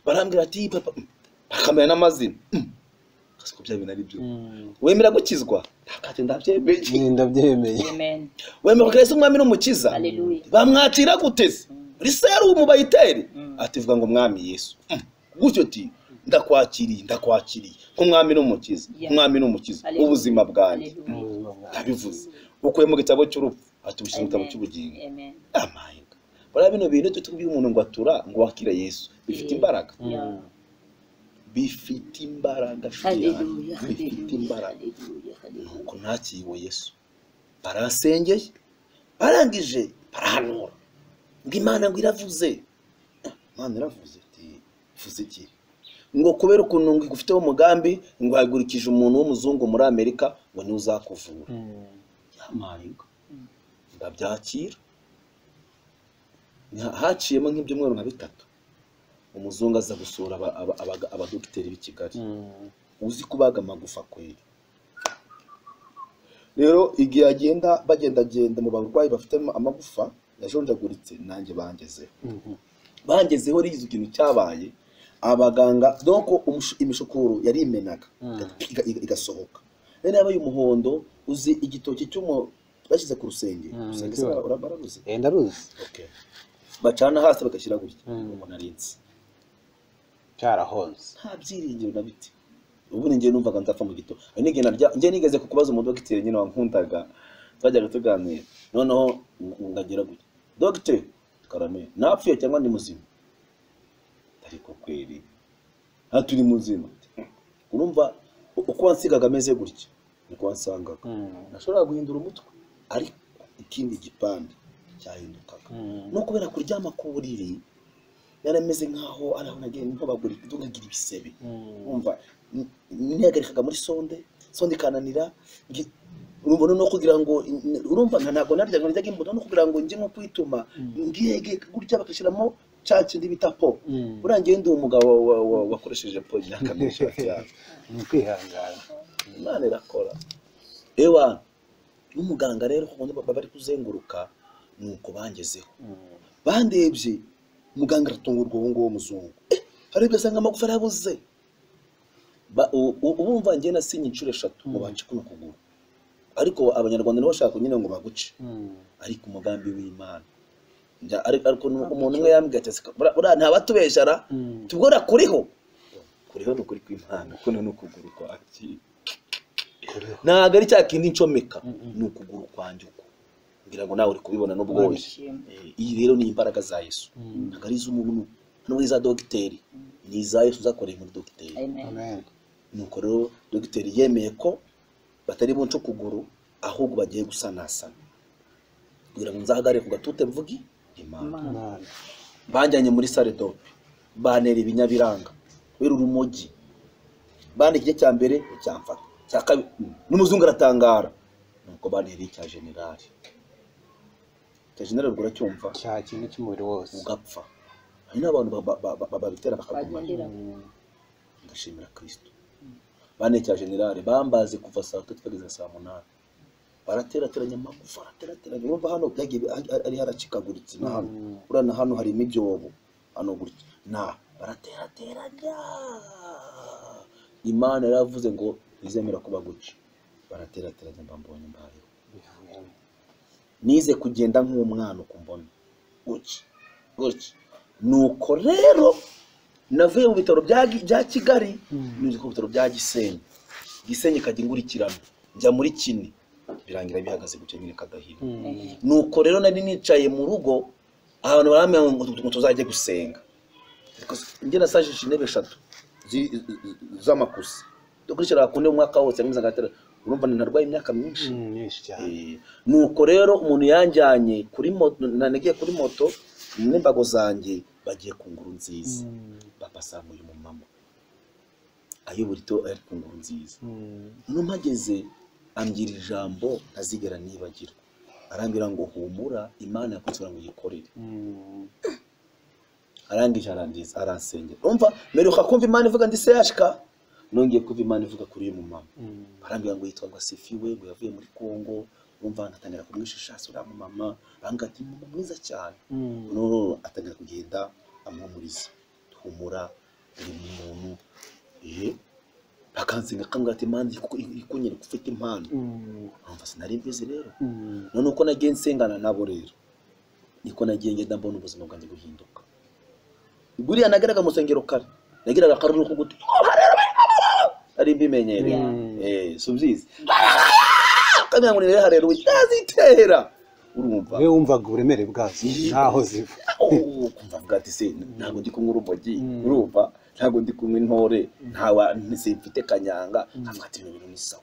barambwira ati papa mm, bakamenya n'amazina mm. Kasi ko bya bintu ari byo wemera gukizwa ntabwo ati ndabyemeye ndabyemeye amen wemera ko yesu umwami n'umukiza haleluya bamwacira guteze riserumu bayitere ati vuga ngo mwami yesu Mm. gutyo ati ndakwakiriye ndakwakiriye nk'umwami n'umukiza Yeah. umwami n'umukiza Hallelujah. ubuzima bwanjye haleluya ndabivuze ukuye mu gitabo cy'urupfu atubishyize mu gitabo Amen. cy'ubugingo amen amahinga bariya bino bintu tujye tubwira umuntu ngo atura ngo wakira yesu bifite imbaraga Yeah. bifite imbaraga nshuti yanjye haleluya bifite haleluya imbaraga haleluya haleluya nuko ntakiriwe yesu barasengeye barangije barahanura ngo imana ngo iravuze Ah, imana iravuze ati vuze iki ngo kubera ukuntu ngo igufiteho umugambi ngo hagurikije umuntu w'umuzungu muri amerika ngo niwe uzakuvura yamayinga ndabyakira Ni- haciyemo nk'ibyumweru nka bitatu umuzungu aza gusura aba- aba- abaga- abadogiteri b'i kigali uzi kubaga amagufa kweli rero igihe agenda bagendagenda mu barwayi bafite amagufa yajonjaguritse nanjye bangezeho bangezeho rizi ikintu cyabaye abaganga doko umushu- imishukuru yari imenaga iga- iga- igasohoka rero yaba y'umuhondo uzi igitoki cy'umu bashyize ku rusenge Mm, urusenge se ndabibona. bara- bara- bararuzi ndaruzi Okay. bacana hasi bagashyira gutya Mm. umuntu arinze cyarahonze nta byiringiro na biti ubu ni njye numvaga nzapfa mu gito hari n'igihe narya njye nigeze ku kubaza umudogiteri nyine wankundaga twajyaga tuganira noneho ng- ngagira gutya dogiteri karame napfuye cyangwa ndi muzima ariko kweri nta turi muzima urumva u- uko wansigaga ameze gutya niko wansangaga nashoboraga guhindura umutwe ariko ikindi gipande cyahindukaga no kubera kuryama ku buriri yarameze nkaho araho nagiye ntobagurika ntugagira ibisebe umva n- nihagarikaga muri sonde sonde ikananira ngi- urumva noneho kugira ngo n- urumva nta- ntabwo naryaga naryaga imbuto no kugira ngo njye nko kwituma ngiyege gutya bagashyiramo cya kindi bita po buriya ngewe ndi umugabo wa- wa- wakoresheje po imyaka myinshi cyane ni ukwihangana imana irakora ewa n'umuganga rero kuko baba bari kuzenguruka ni uko bangezeho bandebye muganga aratungurwa uwo nguwo w'umuzungu Eh, harebye asanga amagufa arabuze Ba- u- u- ubumva njye nasinye inshuro eshatu ngo bance kuno kuguru ariko abanyarwanda nabo bashaka nyine ngo baguce ariko umugambi w'imana Njya- ariko ariko nu- umuntu umwe yambwiye ati "Sika, buriya- buriya ntabatubeshara tubwora kuriho kuriho ni ukuri kw'imana kuno ni ukuguru kwanjye ntabwo ari cya kindi ncomeka ni ukuguru kwanjye uko ngira ngo nawe uri kubibona n'ubwo Imana wowe ishimwe Eh, iyi rero ni imbaraga za yesu ntabwo ari iz'umuntu nubwo iza dogiteri ni iza yesu zakoreye muri dogiteri amen amen nuko rero dogiteri yemeye ko batari bunce ukuguru ahubwo bagiye gusanasana kugira ngo nzahagarare ku gatute mvugi imana imana banjyanye muri sare dope bantera ibinyabiranga kubera urumogi bane igice cya mbere nticyamfata cya kabiri n'umuzungu aratangara nuko bantera icya generali icya generali ubwo uracyumva cya kimwe cy'umubiri wose ugapfa hari n'abantu ba- ba- ba- ba- babitera bakagumana bagendera ndashimira kirisito banekera generale bambaze kuva saa tatu kugeza saa munani baraterateranya amagufa baraterateranya urumva hano byagiye bi- ari- ari haracikaguritse na hano uriya na hano hari imibyobo hano gutya na baraterateranya imana yaravuze ngo ntizemera kuba gutya baraterateranya mbambonye mbayeho nize kugenda nk'umwana ukumbona gutya gutya nuko rero navuye mu bitaro bya Gi- bya kigali nize ku bitaro bya gisenyi gisenyi kajya ingurikirana njya muri kini birangira bihagaze gutya nyine kagahira nuko rero nari nicaye mu rugo ahantu barambwira ngo ngo- ngo tuzajye gusenga njye nasajije intebe eshatu zi- z- z'amakusi dukurikiranira ku ntebe umwaka wose nkomeza ngatera urumva ntarwaye imyaka myinshi nyinshi cyane Eh, nuko rero umuntu yanjyanye kuri moto nagiye kuri moto n'imbago zanjye bagiye ku nguru nziza papa asanga uyu mumama ayobora ito ari ku nguru nziza no mpageze ambwira ijambo ntazigera nibagirwa arambwira ngo humura imana yakugira ngo yikorere arangije arangiza aransengera umva meruka kumva imana ivuga ndi se yashika nongeye kumva imana ivuga kuri uyu mumama barambwira ngo yitwa Gasefi we ngo yavuye muri Kongo urumva atangira kumwishisha sura mu mama aranga ati mama mwiza cyane noneho atangira kugenda amwumuriza humura uri umuntu eh akansenga akambwira ati mani ikunyere ufite impano numva sinari mbizi rero none uko nagiye nsengana nabo rero niko nagiye ngenda mbona ubuzima bwanjye guhinduka buriya nageraga mu nsengero kare nagiraga akaruhuko guti ari mbimenyereye eh si ubyizi kamera ngo nirere harera yazitera urumva we wumvaga uburemere bwazo Iyi- ntaho ziva Oh, kumva avuga ati se ntabwo ndi kumwe urumogi urumva ntabwo ndi kumwe intore ntawa ntimfite kanyanga nkavuga ati ibintu ni sawa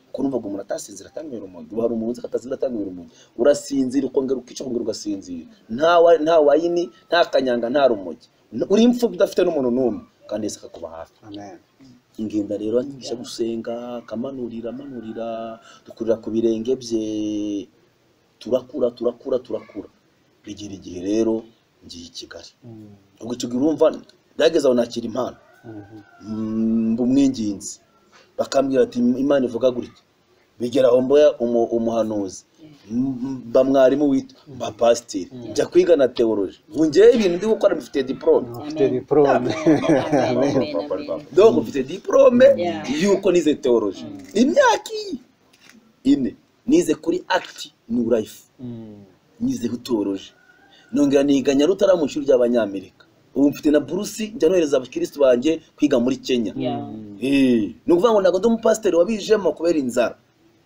kuko numvaga umuntu atasinzira atanywera urumogi uba hari umuntu uzi ko atasinzira atanywera urumogi urasinzira ukongera ukica ukongera ugasinzira nta wa- nta wayini nta kanyanga nta rumogi N- uri imfubyi udafite n'umuntu n'umwe kandi yese akakuba hafi amen ingenda rero anyigisha gusenga akamanurira amanurira dukurira ku birenge bye turakura turakura turakura bigera igihe rero ngiye i kigali ubwo icyo gihe urumva byageze aho nakira impano Mm, mba umwinginzi bakambwira ati imana ivuga gutya bigera aho mboya umu- umuhanuzi M- m- mba mwarimu witwa mba pasiteri njya kwiga na teoloji ubu ngewe ibintu ndi gukora bifite diporome ufite diporome donc mfite diplome Yeah. yuko nize teoloji imyaka iyi ine nize kuri act new life nize teoloji nongera niga nyarutara mu ishuri ry'abanyamerika ubu mfite na burusi njya nohereza abakirisitu banjye kwiga muri kenya Eh, ni ukuvuga ngo ntabwo ndi umupasiteri wabijemo kubera inzara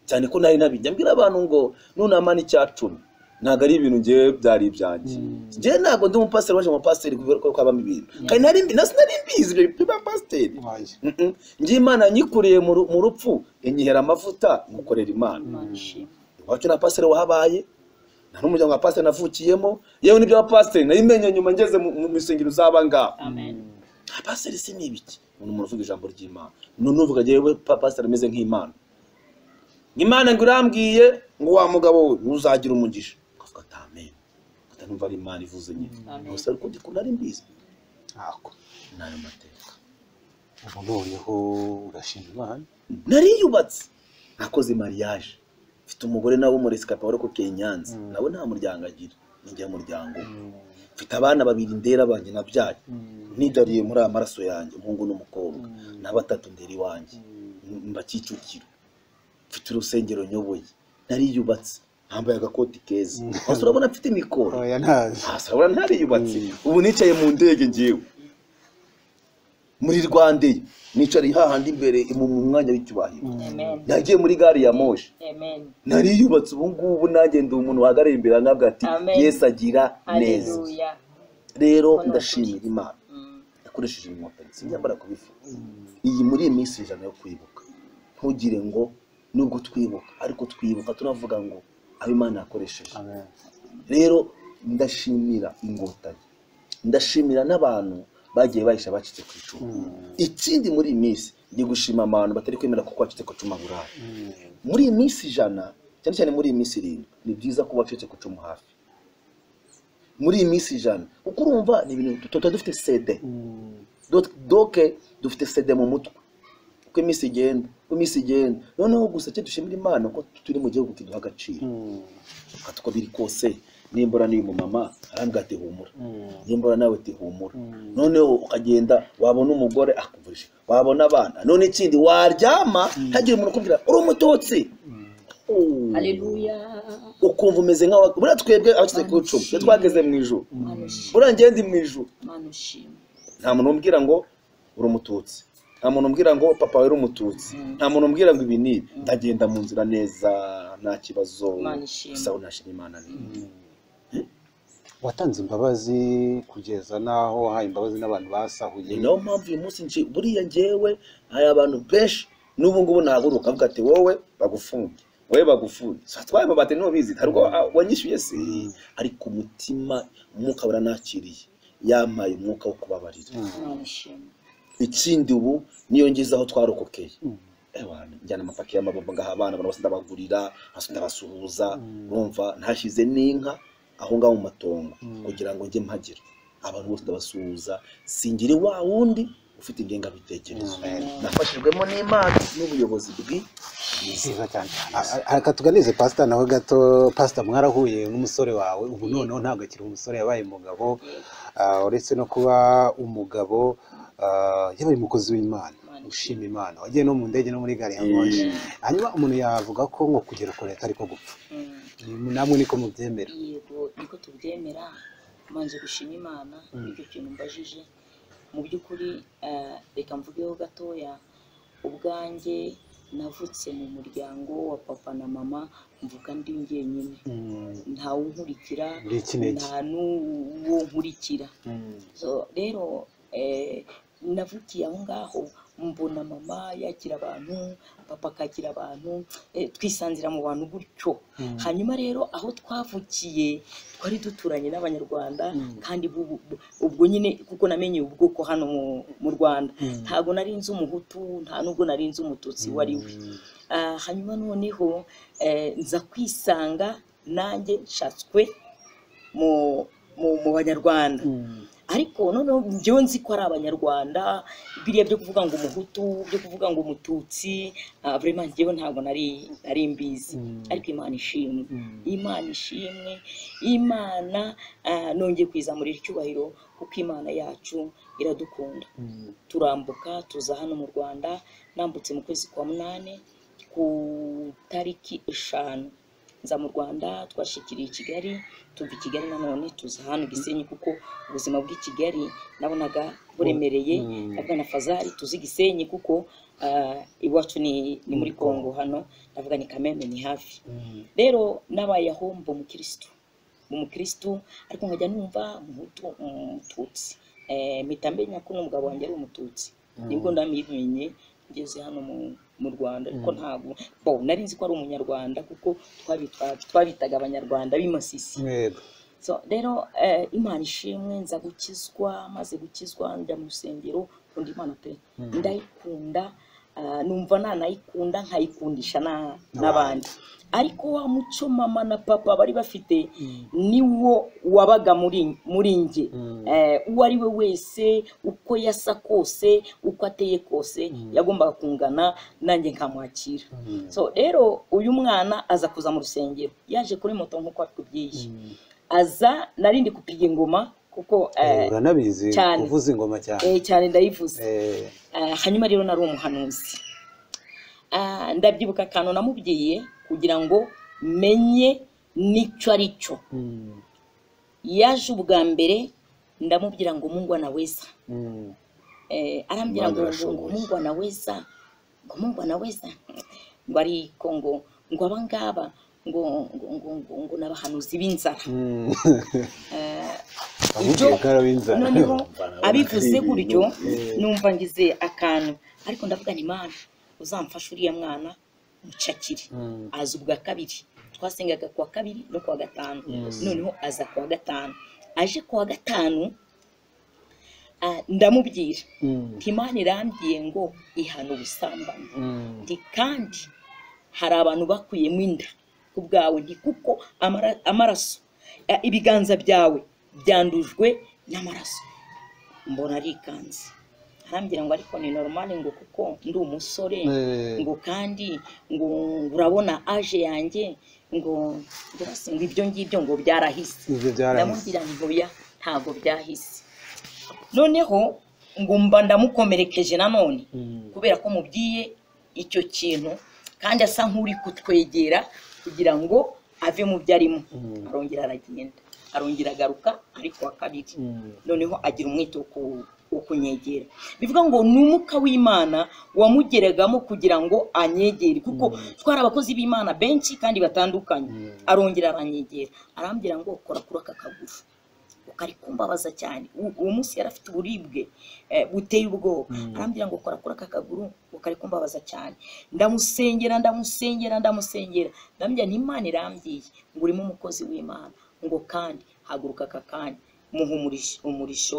cyane ko nari nabijya mbwira abantu ngo nunama n'icya cumi ntabwo ari ibintu ngewe byari ibyanjye ngewe ntabwo ndi umupasiteri waje mu bapasiteri kubera ko habamo ibintu kandi nari mbi- na sinari mbizi ibyo bintu by'abapasiteri Oya. Mhm. njye imana nyikuriye mu ru- mu rupfu inyihera amavuta nkukorera imana iwacu na pasiteri wahabaye nta n'umuryango wa pasiteri navukiyemo yewe n'ibyo wa pasiteri nayimenye nyuma ngeze mu mu- mu isengero z'aba ngaba nta pasiteri si ni ibiki ni umuntu uvuga ijambo ry'imana none uvuga yewe pa- pasiteri ameze nk'imana imana ngo irambwiye ngo wa mugabo we ntuzagira umugisha ukavuga ati amen utanumva ari imana ivuze nyine Amen. gusa ariko ndi kunari mbizi Ntako. ni ayo mateka ubu noneho urashima imana nariyubatse nakoze mariage mfite umugore nawe umuresikape wari kukeye i nyanza nawe nta muryango agira ninjye muryango we. mfite abana babiri ndera banjye nabyaye nidariye muri aya maraso yanjye umuhungu n'umukobwa na batatu ndera iwanjye M- mba kicukiro mfite urusengero nyoboye nariyubatse ntambaye agakoti keza gusa urabona mfite imikoro oya ntazi hasi urabona ntariyubatse ubu nicaye mu ndege ngewe muri rwanda nicaye hahandi imbere mu mu mwanya w'icyubahiro nagiye muri gare ya moshi nariyubatse ubu ngubu nanjye ndi umuntu wahagarariye imbere nabwo ati Amen. yesu agira neza rero ndashimira imana yakoresheje inkotanyi sinjyambara kubivuga iyi muri iyi minsi ijana yo kwibuka ntugire ngo nubwo twibuka ariko twibuka tunavuga ngo aho imana yakoresheje amen rero ndashimira inkotanyi ndashimira n'abantu bagiye bahisha bacitse ku icumu ikindi muri iyi minsi ndi gushima abantu batari kwemera kuko bacitse ku icumu buraya muri iyi minsi ijana cyane cyane muri iyi minsi irindwi ni byiza ko bacitse ku icumu hafi muri iyi minsi ijana kuko urumva ni ibintu tuba dufite sede Dot- doke dufite sede mu mutwe uko iminsi igenda uko iminsi igenda noneho gusa icyo dushimira imana ko turi mu gihugu kiduha agaciro ati uko biri kose nimbura n'uyu mumama arambwira ati humura nimbura nawe ati humura noneho ukagenda wabona umugore akuvurije wabona abana none ikindi waryama hagira umuntu ukubwira uri umututsi Oh. aleluya ukumva umeze nk'aho buriya twebwe abakize ku icumi iyo twageze mu ijuru mana ushimwe buriya ngende mu ijuru mana ushimwe nta muntu umbwira ngo uri umututsi nta muntu umbwira ngo papa wawe uri umututsi nta muntu umbwira ngo ibi n'ibi ndagenda mu nzira neza nta kibazo Imana ishimwe. gusa unashima imana neza watanze imbabazi kugeza n'aho wahaye imbabazi n'abantu basahuye ni nayo mpamvu uyu munsi nje buriya ngewe hari abantu benshi n'ubu ngubu nahaguruka avuga ati wowe bagufunge wowe bagufunge so twaye amabati ntubizi ntabwo wanyishyuye se ariko umutima umwuka uranakiriye yampaye umwuka wo kubabarira imana ishimwe ikindi ubu niyo ngize aho twarokokeye Ewa, njyana amapaki y'amabombo ngaha abana abantu bose ndabagurira hasi ndabasuhuza urumva ntashyize n'inka aho ngaho mu matongo kugira ngo njye mpagira abantu bose ndabasuhuza singira wa wundi ufite ingengabitekerezo nafashijwemo n'imana n'ubuyobozi bwiza nziza cyane A- a- reka tuganize pasita nawe gato pasita mwarahuye n'umusore wawe ubu noneho ntabwo akiri umusore yabaye umugabo Ah, uretse no kuba umugabo ah, yabaye umukozi w'imana ushima imana wagiye no mu ndege no muri gare ya moshi hanyuma umuntu yavuga ko nko kugera kure atari ko gupfa Mm. namwe niko mubyemera yego niko tubyemera manje gushima imana ibyo kintu mbajije mu by'ukuri eh, reka mvugeho gatoya ubwanjye navutse mu muryango wa papa na mama mvuga ndi njyenyine ntawe unkurikira Uri ikinege. nta n'uwo nkurikira So, rero eh, navukiye aho ngaho mbona mama yakira abantu papa akakira abantu eh, twisanzira mu bantu gutyo hanyuma rero aho twavukiye twari duturanye n'abanyarwanda kandi bu- bu- ubwo nyine kuko namenye ubwoko hano mu- mu rwanda ntabwo nari nzi umuhutu nta n'ubwo nari nzi umututsi uwo ari we Ah, hanyuma noneho eh, nza kwisanga nanjye nshatswe mu mu- mu banyarwanda ariko noneho njyewe nzi ko ari abanyarwanda biriya byo kuvuga ngo umuhutu byo kuvuga ngo umututsi ah, vraiment njyewe ntabwo nari nari mbizi ariko imana ishimwe imana ishimwe imana ah, nongeye kwizamurira icyubahiro kuko imana yacu iradukunda turambuka tuza hano mu rwanda nambutse mu kwezi kwa munani ku tariki eshanu nza mu rwanda twashikiriye i kigali tuva i kigali nanone tuza hano gisenyi kuko ubuzima bw'i kigali nabonaga buremereye navuga na fazari tuzi gisenyi kuko ah, iwacu ni ni muri kongo hano navuga ni kamembe ni hafi rero n'abaye aho mba umukirisitu umukirisitu ariko nkajya numva umuhutu umututsi Eh, mpita menya ko n'umugabo wanjye ari umututsi nibwo ndamenye ngeze hano mu mu rwanda ariko ntabwo bo nari nzi ko ari umunyarwanda kuko twabitwa- twabitaga abanyarwanda b'imasisi mwebwe so rero eh, imana ishimwe nza gukizwa maze gukizwa njya mu rusengero nkunda imana pe ndayikunda ah, numva nanayikunda nkayikundisha na- n'abandi ariko wa muco mama na papa bari bafite niwo wabaga muri muri njye Eh, uwo ari we wese uko yasa kose uko ateye kose yagombaga kungana nanjye nkamwakira so rero uyu mwana aza kuza mu rusengero yaje kuri moto nk'uko atubwiye aza narindi kupiga ingoma kuko eh, uranabizi cyane. kuvuza ingoma cyane eh, cyane ndayivuze Eh, Eh, hanyuma rero nari umuhanuzi Ah, ndabyibuka akantu namubwiye kugira ngo menye n'icyo ari cyo yaje ubwa mbere ndamubwira ngo mungwa naweza mm, eh, arambwira Imana ngo ngo irashoboye. mungwa naweza ngo mungwa naweza ngo ariko ngo ngo abangaba ngo ngo ngo ngo ngo n'abahanuzi b'inzara mm. ibyo Ahubwo ubwara w'inzara. noneho Mbana abivuze ari gutyo ibintu. numva ngize akantu ariko ndavuga ni mana uzamfashe uriya mwana mucakire aza ubwa kabiri twasengaga kuwa kabiri no kuwa gatanu noneho aza kuwa gatanu aje kuwa gatanu ah, ndamubwira nti imana irambwiye ngo ihana ubusambanyi nti kandi hari abantu bakuyemo inda ku bwawe nti kuko amara- amaraso eh, ibiganza byawe byandujwe n'amaraso mbona arikanze arambwira ngo ariko ni normal ngo kuko ndi umusore Eh. ngo kandi ngo ngo urabona aje yanjye ngo birasa ngo ibyo ngibyo ngo byarahise ibyo byarahise ndamubwira ngo oya ntabwo byahise noneho ngo mba ndamukomerekeje nanone kubera ko mubwiye icyo kintu kandi asa nk'uri kutwegera kugira ngo ave mu byo arimo arongera aragenda arongera agaruka ariko wa kabiri Mm. noneho agira umwete wo ku- wo kunyegera bivuga ngo ni umwuka w'imana wamugeragamo kugira ngo anyegere kuko twari abakozi b'imana benshi kandi batandukanye arongera aranyegera arambwira ngo kora kuri aka kaguru ukari kumbabaza cyane U- uwo munsi yari afite uburibwe eh, buteye ubwoba arambwira ngo kora kuri aka kaguru ukari kumbabaza cyane ndamusengera ndamusengera ndamusengera ndambwira ni imana irambwiye ngo urimo umukozi w'imana ngo kandi haguruka aka kanya muha umurisho umurisho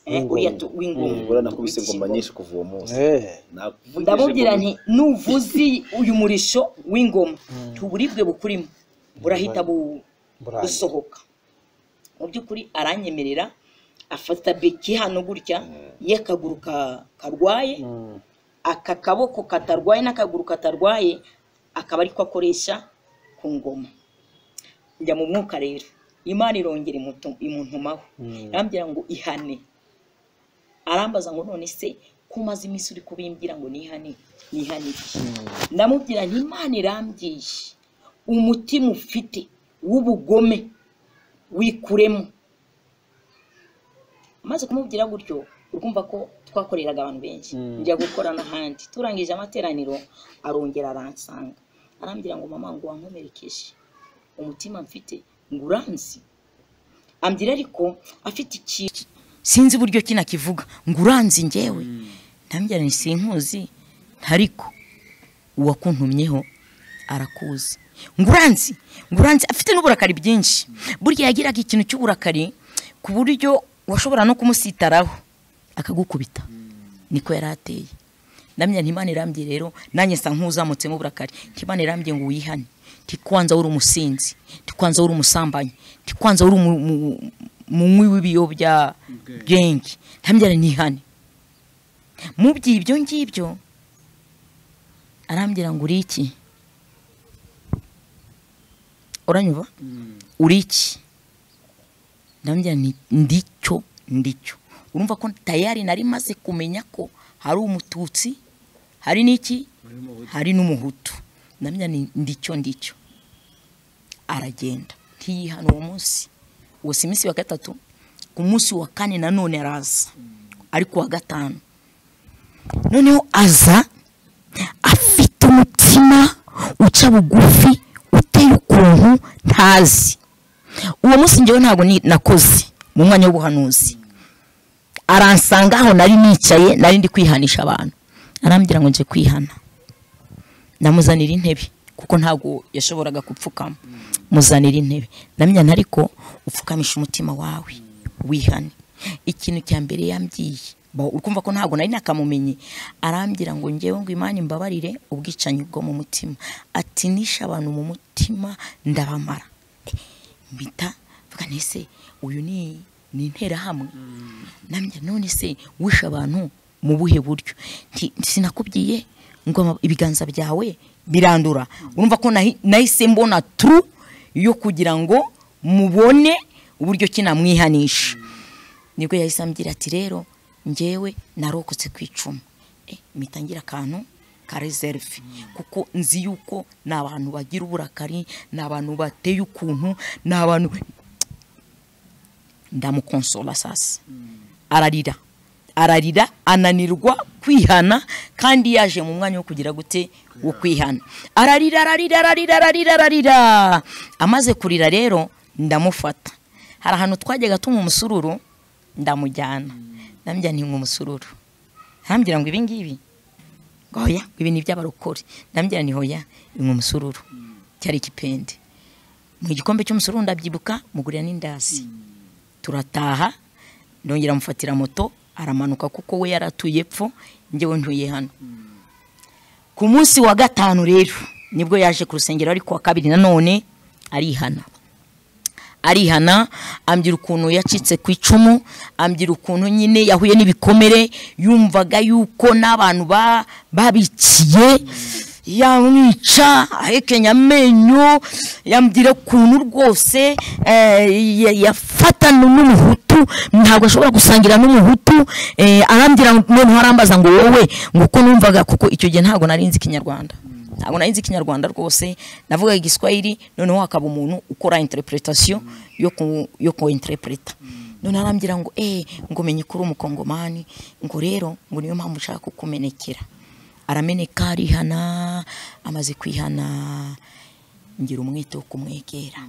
eh, W'ingoma. uriya tu- w'ingoma Umugore nakubise ingoma nyinshi kuva uwo munsi Eh. Nakuvugije ndamubwira ngo- nti nuvuzi uyu murisho w'ingoma tuburibwe bukurimo burahita bu- Burangira. busohoka mu by'ukuri aranyemerera afata beki hano gutya y'akaguru ka- karwaye Mm. aka kaboko katarwaye n'akaguru katarwaye akaba ariko akoresha ku ngoma njya mu mwuka rero imana irongera imutu- imuntumaho arambwira ngo ihane arambaza ngo none se ko umaze iminsi uri kubimbwira ngo nihane nihane iki ndamubwira nti imana irambwiye umutima ufite w'ubugome wikuremo maze kumubwira gutyo urumva ko twakoreraga abantu benshi njya gukora n'ahandi turangije amateraniro arongera aransanga arambwira ngo mama ngo wankomerekeje umutima mfite ngo uranzi ambwira ariko afite ikintu sinzi uburyo kino kivuga ngo uranzi njyewe ndambwira nti sinkuzi ariko uwakuntumyeho arakuzi ngo uranzi ngo uranzi afite n'uburakari bwinshi burya yagiraga ikintu cy'uburakari ku buryo washobora no kumusitaraho akagukubita niko yari ateye ndamya ntimana irambye rero nanjye nsa nk'uzamutsemo uburakari ntimana irambye ngo wihane ntikwanza uri umusinzi ntikwanza uri umusambanyi ntikwanza uri umu- mu- munywi w'ibiyobyabwenge ntambyara nihane mubwiye ibyo ngibyo arambwira ngo uri iki uranyuba uri iki ndambwira nti ndicyo ndicyo urumva ko tayari nari maze kumenya ko hari umututsi hari n'iki hari n'umuhutu ndambwira nti ndicyo ndicyo aragenda ntiyihana uwo munsi uwo si iminsi wa gatatu ku munsi wa kane nanone araza ariko wa gatanu noneho aza afite umutima uca bugufi uteye ukuntu ntazi uwo munsi ngewe ntabwo ni- nakoze mu mwanya w'ubuhanuzi aransanga aho nari nicaye nari ndi kwihanisha abantu arambwira ngo nje kwihana ndamuzanira intebe kuko ntabwo yashoboraga gupfukama muzanira intebe ndamenya ariko upfukamisha umutima wawe wihane ikintu cya mbere yambwiye ba- uri kumva ko ntabwo nari nakamumenye arambwira ngo ngewe ngo imana imbabarire ubwicanyi bwo mu mutima ati nishe abantu mu mutima ndabamara Eh, mpita mvuga nese uyu ni ni interahamwe namye none se wishe abantu mu buhe buryo Nti, sinakubwiye ngo ama- ibiganza byawe birandura urumva ko nahi- nahise mbona turu yo kugira ngo mubone uburyo kinamwihanisha nibwo yahise ambwira ati rero ngewe narokotse ku icumu Eh, mpita ngira akantu ka reserve kuko nzi yuko ni abantu bagira uburakari ni abantu bateye ukuntu ni abantu ndamukonsola sasa ararira ararira ananirwa kwihana kandi yaje mu mwanya wo kugira gute wo kwihana ararira ararira ararira ararira ararira amaze kurira rero ndamufata hari ahantu twajyaga tunywa umusururu ndamujyana ndambwira ntinywa umusururu arambwira ngo ibi ngibi ngo hoya ibi ni iby'abarokore ndambwira ni hoya inywa umusururu cyari ikipende mu gikombe cy'umusururu ndabyibuka mugurira n'indazi turataha ndongera amufatira moto aramanuka kuko we yaratuye epfo njyewe ntuye hano ku munsi wa gatanu rero nibwo yaje ku rusengero ariko wa kabiri nanone arihana arihana ambwira ukuntu yacitse ku icumu ambwira ukuntu nyine yahuye n'ibikomere yumvaga yuko n'abantu ba- babikiye yamwica ahekenya amenyo yambwira ukuntu rwose eh, ya- yafatana n'umuhutu ntabwo ashobora gusangira n'umuhutu eh, arambwira noneho arambaza ngo wowe ngo uko numvaga kuko icyo gihe ntabwo nari nzi ikinyarwanda ntabwo nari nzi ikinyarwanda rwose navuga igiswahili noneho hakaba umuntu ukora interpretation yo ku yo ku interpreta none arambwira ngo eh ngo menye ko uri umukongomani ngo rero ngo niyo mpamvu ushaka kukumenekera arameneka arihana amaze kwihana ngira umwete wo kumwegera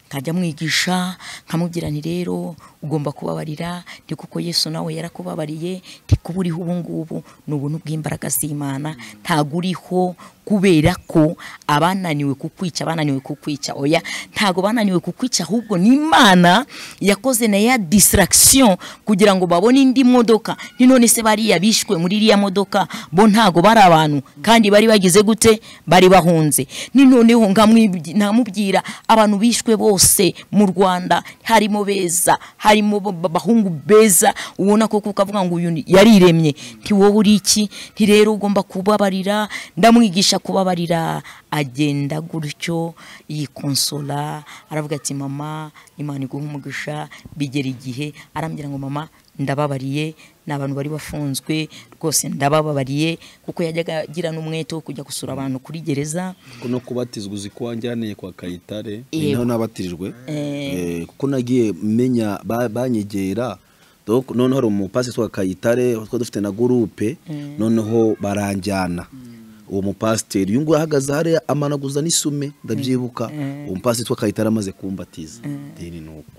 nkajya mwigisha nkamubwira nti rero ugomba kubabarira ndi kuko yesu nawe yarakubabariye ndi kuba uriho ubu ngubu ni ubuntu bw'imbaraga z'imana ntabwo uriho kubera ko abananiwe kukwica bananiwe kukwica oya ntabwo bananiwe kukwica ahubwo ni imana yakoze na ya distraction kugira ngo babone indi modoka ni none se bariya bishwe muri iriya modoka bo ntabwo bari abantu kandi bari bagize gute bari bahunze ni noneho nkamwibwi- nkamubwira abantu bishwe bose mu rwanda harimo beza harimo ba- ba- bahungu beza ubona ko kuko avuga ngo uyu ni- yariremye nti wowe uri iki nti rero ugomba kubabarira ndamwigisha kubabarira agenda gutyo yikonsola aravuga ati mama imana iguha umugisha bigera igihe arambwira ngo mama ndababariye ni abantu bari bafunzwe rwose ndabababariye kuko yajyaga agira n'umwete wo kujya gusura abantu kuri gereza kuko no kubatizwa uzi ko wanjyaniye kwa kayitare Yego. naho nabatirijwe Eh. Eh, kuko nagiye menya ba- banyegera Donc, noneho hari umupasiteri wa kayitare twari dufite na gurupe noneho baranjyana uwo mupasiteri uyu nguyu ahagaze hariya amanaguza n'isume ndabyibuka uwo mupasiteri wa kayitare amaze kumbatiza deni ni uko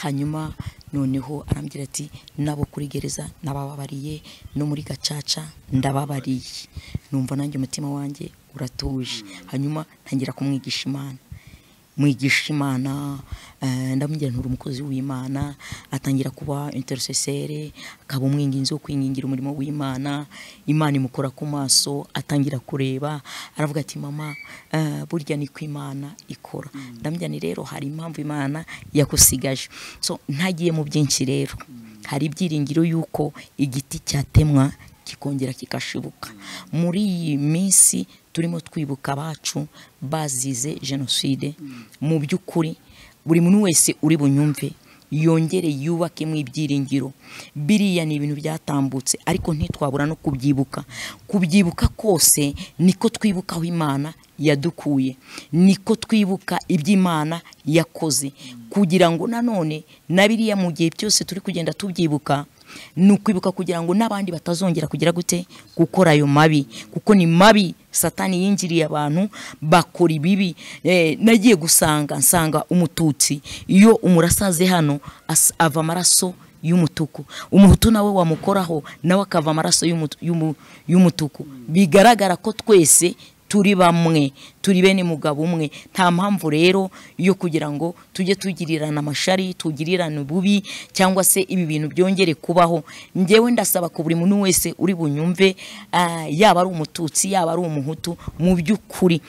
hanyuma noneho arambwira ati nabo kuri gereza nabababariye no muri gacaca ndababariye numva nanjye umutima wanjye uratuje hanyuma ntangira kumwigisha imana mwigisha imana eh, ndamubwira nturi umukozi w'imana atangira kuba intercesere akaba umwinginzi wo kwingingira umurimo w'imana imana imukora ku maso atangira kureba aravuga ati mama eh, burya ni ko imana ikora ndamubwira ni rero hari impamvu imana yakusigaje so ntagiye mu byinshi rero hari ibyiringiro y'uko igiti cyatemwa kikongera kigashibuka muri iyi minsi turimo twibuka abacu bazize jenoside mu by'ukuri buri muntu wese uri bunyumve yongere yubakemo ibyiringiro biriya ni ibintu byatambutse ariko ntitwabura no kubyibuka kubyibuka kose niko twibukaho imana yadukuye niko twibuka iby'imana yakoze kugira ngo nanone na biriya mu gihe byose turi kugenda tubyibuka ni ukwibuka kugira ngo n'abandi batazongera kugira gute gukora ayo mabi kuko ni mabi satani yinjiriye abantu bakora ibibi Eh, nagiye gusanga nsanga umututsi iyo umurasaze hano as- ava amaraso y'umutuku umuhutu nawe wamukoraho nawe akava amaraso y'umu- y'umu- y'umutuku bigaragara ko twese turi bamwe turi bene mugabo umwe nta mpamvu rero yo kugira ngo tujye tugirirana amashari tugirirane ububi cyangwa se ibi bintu byongere kubaho njyewe ndasaba ko buri muntu wese uri bunyumve ah, yaba ari umututsi yaba ari umuhutu mu by'ukuri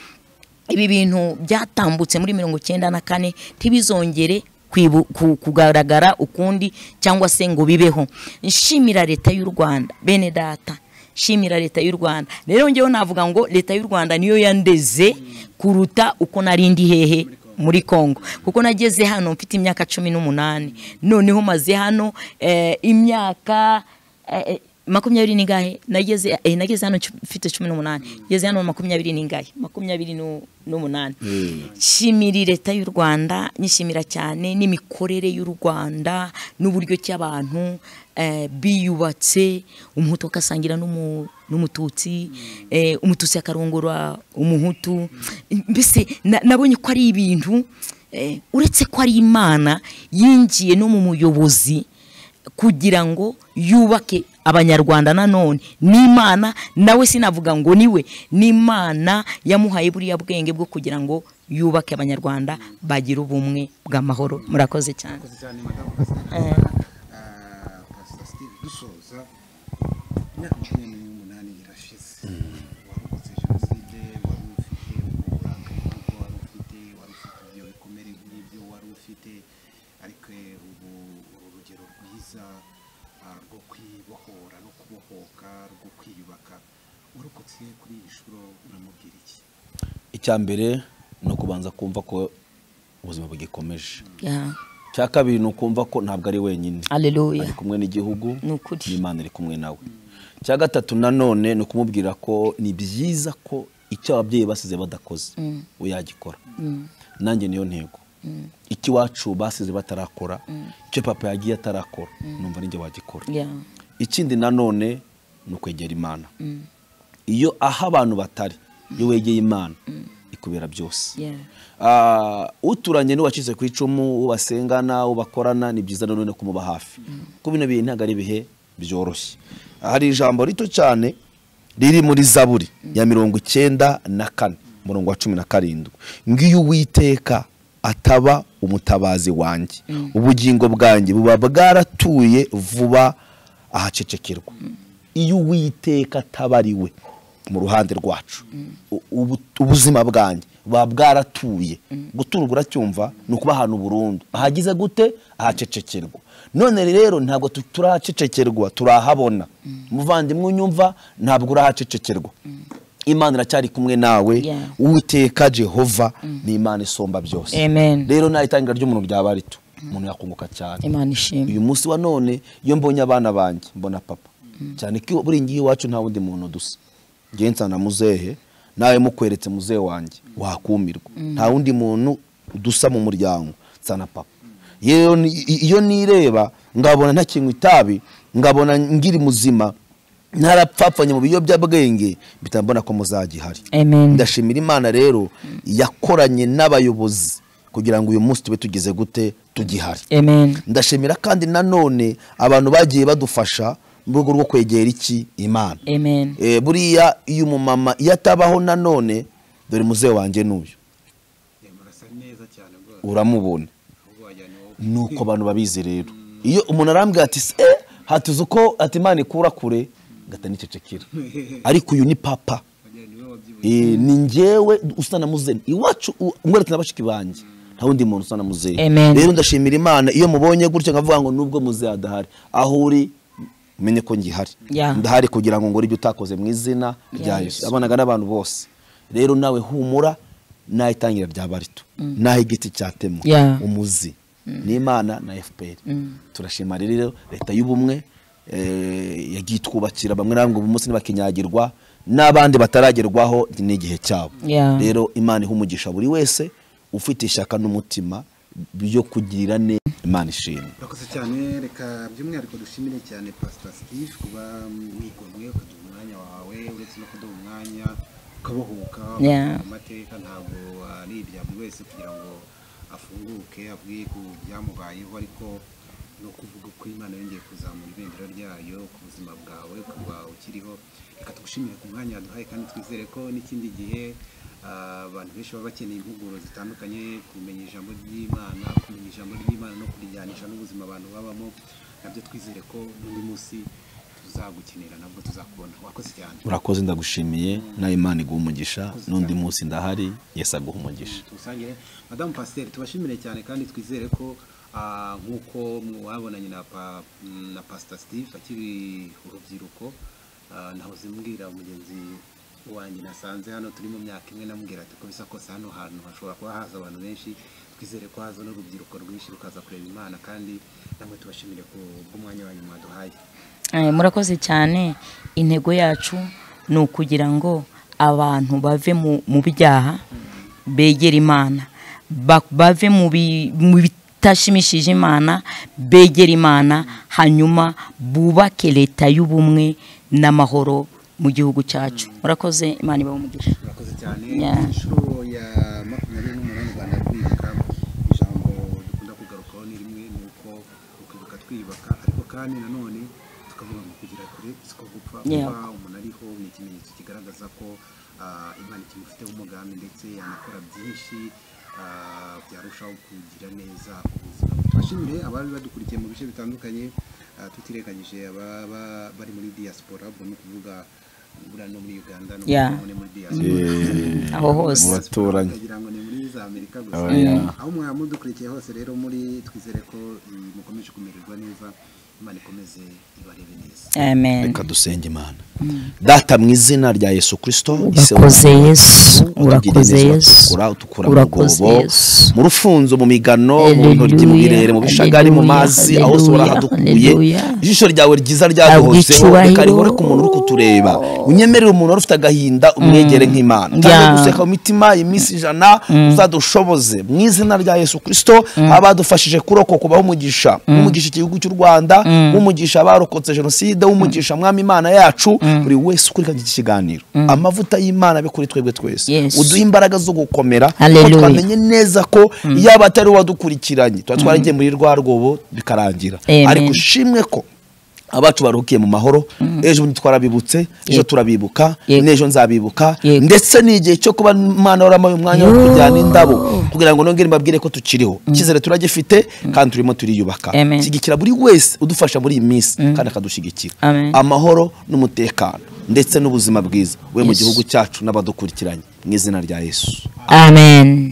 ibi bintu byatambutse muri mirongo icyenda na kane ntibizongere kwibu- ku- kugaragara ukundi cyangwa se ngo bibeho nshimira leta y'u rwanda bene data nshimira leta y'u rwanda rero ngewe navuga ngo leta y'u rwanda niyo yandeze kuruta uko nari ndi hehe muri congo kuko nageze hano mfite imyaka cumi n'umunani noneho maze hano eh, imyaka eh, makumyabiri n'ingahe nageze eh, nageze hano cu- mfite cumi n'umunani ngeze hano makumyabiri n'ingahe makumyabiri nu- n'umunani nshimira leta y'u rwanda nyishimira cyane n'imikorere y'u rwanda n'uburyo ki abantu eh, biyubatse umuhutu akasangira n'umu- n'umututsi eh, umututsi akarongora umuhutu mbese na- nabonye ko ari ibintu eh, uretse ko ari imana yinjiye no mu muyobozi kugira ngo yubake abanyarwanda nanone n'imana nawe sinavuga ngo niwe n'imana yamuhaye buriya bwenge bwo kugira ngo yubake abanyarwanda bagire ubumwe bw'amahoro murakoze cyane cyane madamu pasiteri pasiteri dusoza imyaka cumi n'umunani irashize warokotse jenoside wari ufite uburakari kuko wari ufite wari ufite ibyo bikomere nk'ibyo wari dufite ariko ubu urugero rwiza ah, rwo kwibohora no kubohoka rwo kwiyubaka urokotse kuri iyi nshuro uramubwira iki icya mbere ni ukubanza kumva ko ubuzima bugikomeje Yeah. icya kabiri ni ukumva ko ntabwo ari wenyine Hallelujah. ari kumwe n'igihugu Ni ukuri. n'imana iri kumwe nawe icya gatatu nanone ni ukumubwira ko ni byiza ko icyo ababyeyi basize badakoze we yagikora nanjye niyo ntego icyo iwacu basize batarakora icyo papa yagiye atarakora numva ninjye wagikora Yeah. ikindi nanone ni ukwegera imana iyo aho abantu batari iyo wegeye imana ikubera byose Yeah. Ah, uturanye n'uwacitse ku icumu uwo basengana uwo bakorana ni byiza nanone kumuba hafi kuko bino bihe ntabwo ari ibihe byoroshye hari ijambo rito cyane riri muri zaburi ya mirongo icyenda na kane umurongo wa cumi na karindwi ngiyo uwiteka ataba umutabazi wanjye ubugingo bwanjye buba bwaratuye vuba ahacecekerwa iyo uwiteka ataba ari we mu ruhande rwacu ubu- ubuzima bwanjye buba bwaratuye guturwa uracyumva ni ukuba ahantu burundu ahagize gute ahacecekerwa none rero ntabwo tu- turahacecekerwa turahabona umuvandimwe unyumva ntabwo urahacecekerwa imana iracyari kumwe nawe Yeah. uwiteka jehova ni imana isomba byose Amen. rero nta itangira ry'umuntu ryaba rito umuntu yakunguka cyane Imana ishimwe. uyu munsi wa none iyo mbonye abana banjye mbona papa cyane ko buri ngiyi iwacu nta wundi muntu dusa ngewe nsana muzehe nawe mukweretse muzehe wanjye wakumirwa nta wundi muntu dusa mu muryango nsana papa Yewe ni- i- iyo nireba ngabona ntakinywa itabi ngabona ngiri muzima ntarapfapfanye mu biyobyabwenge mpita mbona ko muzagihari Amen. ndashimira imana rero yakoranye n'abayobozi kugira ngo uyu munsi tube tugize gute tugihari Amen. ndashimira kandi nanone abantu bagiye badufasha mu rwego rwo kwegera iki imana Amen. Eh, buriya iyo umumama iyo atabaho nanone dore muzehe wanjye n'uyu Eh, murasa neza cyane rwose uramubona ahubwo wajyana wowe ni uko abantu babizi rero iyo umuntu arambwira ati se eh, hatuzi uko ati imana ikura kure ngata nicecekera ariko uyu ni papa wajyana niwe wabyibushye Eh, ni njyewe usa na muzeni iwacu u- mweretse na bashiki banjye nta wundi muntu usa na muzehe Amen. rero ndashimira imana iyo mubonye gutyo nkavuga ngo nubwo muzehe adahari aho uri umenye ko ngihari Yeah. ndahari kugira ngo ngore ibyo utakoze mu izina rya Yeah, yesu abanaga n'abantu bose rero nawe humura naho itangira ryaba rito naho igiti cyatemwa Yeah. umuzi n'imana na fpr turashima rero leta y'ubumwe eh, yagiye itwubakira bamwe na bamwe ubu munsi ntibakinyagirwa n'abandi bataragerwaho ni igihe cyabo Yeah. rero imana iha umugisha buri wese ufite ishyaka n'umutima byo kugirira neza imana ishimwe urakoze cyane reka by'umwihariko dushimire cyane pasita steve kuba mwigomwe ukaduha umwanya wawe uretse no kuduha umwanya ukabohoka Yeah. mu mateka ntabwo ari ibya buri wese kugira ngo afunguke abwiye ku byamubayeho ariko ni ukuvuga ko imana yongeye kuzamura ibendera ryayo ku buzima bwawe ukaba ukiriho reka tugushimire ku mwanya waduhaye kandi twizere ko n'ikindi gihe ah, abantu benshi baba bakeneye impuguro zitandukanye kumenya ijambo ry'imana kumenya ijambo ry'imana no kurijyanisha n'ubuzima abantu babamo nabyo twizere ko n'undi munsi tuzagukenera nabwo tuzakubona wakoze cyane urakoze ndagushimiye nawe imana iguha umugisha n'undi munsi ndahari yesu aguha umugisha tuwusangire madamu pasiteri tubashimire cyane kandi twizere ko ah, nk'uko mwabonanye na pa, na pasita steve akiri urubyiruko ah, nahoze mbwira mugenzi wanjye nasanze hano turi mu myaka imwe namubwira ati ko bisa kose hano hantu hashobora kuba haza abantu benshi twizere ko haza n'urubyiruko rwinshi rukaza kureba imana kandi namwe tubashimire ku bw'umwanya wanyu mwaduhaye Eh, murakoze cyane intego yacu ni ukugira ngo abantu bave mu- mu byaha begere imana Ba- bave mu bi- mu bitashimishije imana begere imana hanyuma bubake leta y'ubumwe n'amahoro mu gihugu cyacu murakoze imana ibahe umugisha murakoze cyane Yeah. inshuro ya makumyabiri n'umunani u rwanda rwibuka ijambo dukunda kugarukaho ni rimwe ni uko ukibuka twiyubaka ariko kandi nanone tukavuga ngo kugira kure siko gupfa Yeah. kuba umuntu ariho ni ikimenyetso kigaragaza ko ah, imana ikimufiteho umugambi ndetse yanakora byinshi ah, byarushaho kugira neza ubuzima tubashimire abari badukurikiye mu bice bitandukanye ah, tutirengagije ababa bari muri diaspora ubwo ni ukuvuga buriya no muri uganda no Yeah. muri- no muri diaspora aho hose abaturanyi kugira ngo ni muri za amerika gusa Aba, yeah. aho mwaba mudukurikiye hose rero muri twizere ko mm, mukomeje kumererwa neza imana ikomeze ibarebe neza amen reka dusenge imana data mu izina rya yesu kirisito urakoze yesu urakoze yesu utukura mu urakoze rwobo yesu mu rufunzo mu migano mu ntoryi mu Hallelujah, birere mu bishagari mu hallelujah, mazi aho hose urahadukuye hallelujah. ijisho ryawe ryiza ryaduhozeho icyubahiro. reka rihore ku muntu uri kutureba unyemerere umuntu wari ufite agahinda umwegere nk'imana utange Yeah. guseka mu mitima iminsi ijana uzadushoboze mu izina rya yesu kirisito abadufashije kurokoka kubaho umugisha umugisha igihugu cy'u rwanda umugisha abarokotse jenoside umugisha mwami imana yacu buri wese ukurikirana iki kiganiro amavuta y'imana abe kuri twebwe twese Yes. uduhe imbaraga zo gukomera Hallelujah. ko twamenye neza ko yaba atari wadukurikiranye tuba twaragiye muri rwa rwobo bikarangira Amen. ariko ushimwe ko abacu baruhukiye mu mahoro ejo bundi twarabibutse ejo Yego. turabibuka Yego. n'ejo nzabibuka Yego. ndetse n'igihe cyo kuba imana warampaye umwanya wo Yoo. kujyana indabo kugira ngo nongere mbabwire ko tukiriho icyizere turagifite kandi turimo turiyubaka Amen. shyigikira buri wese udufasha muri iyi minsi kandi akadushyigikira Amen. amahoro n'umutekano ndetse n'ubuzima bwiza we mu Yes. gihugu cyacu n'abadukurikiranye mu izina rya yesu amen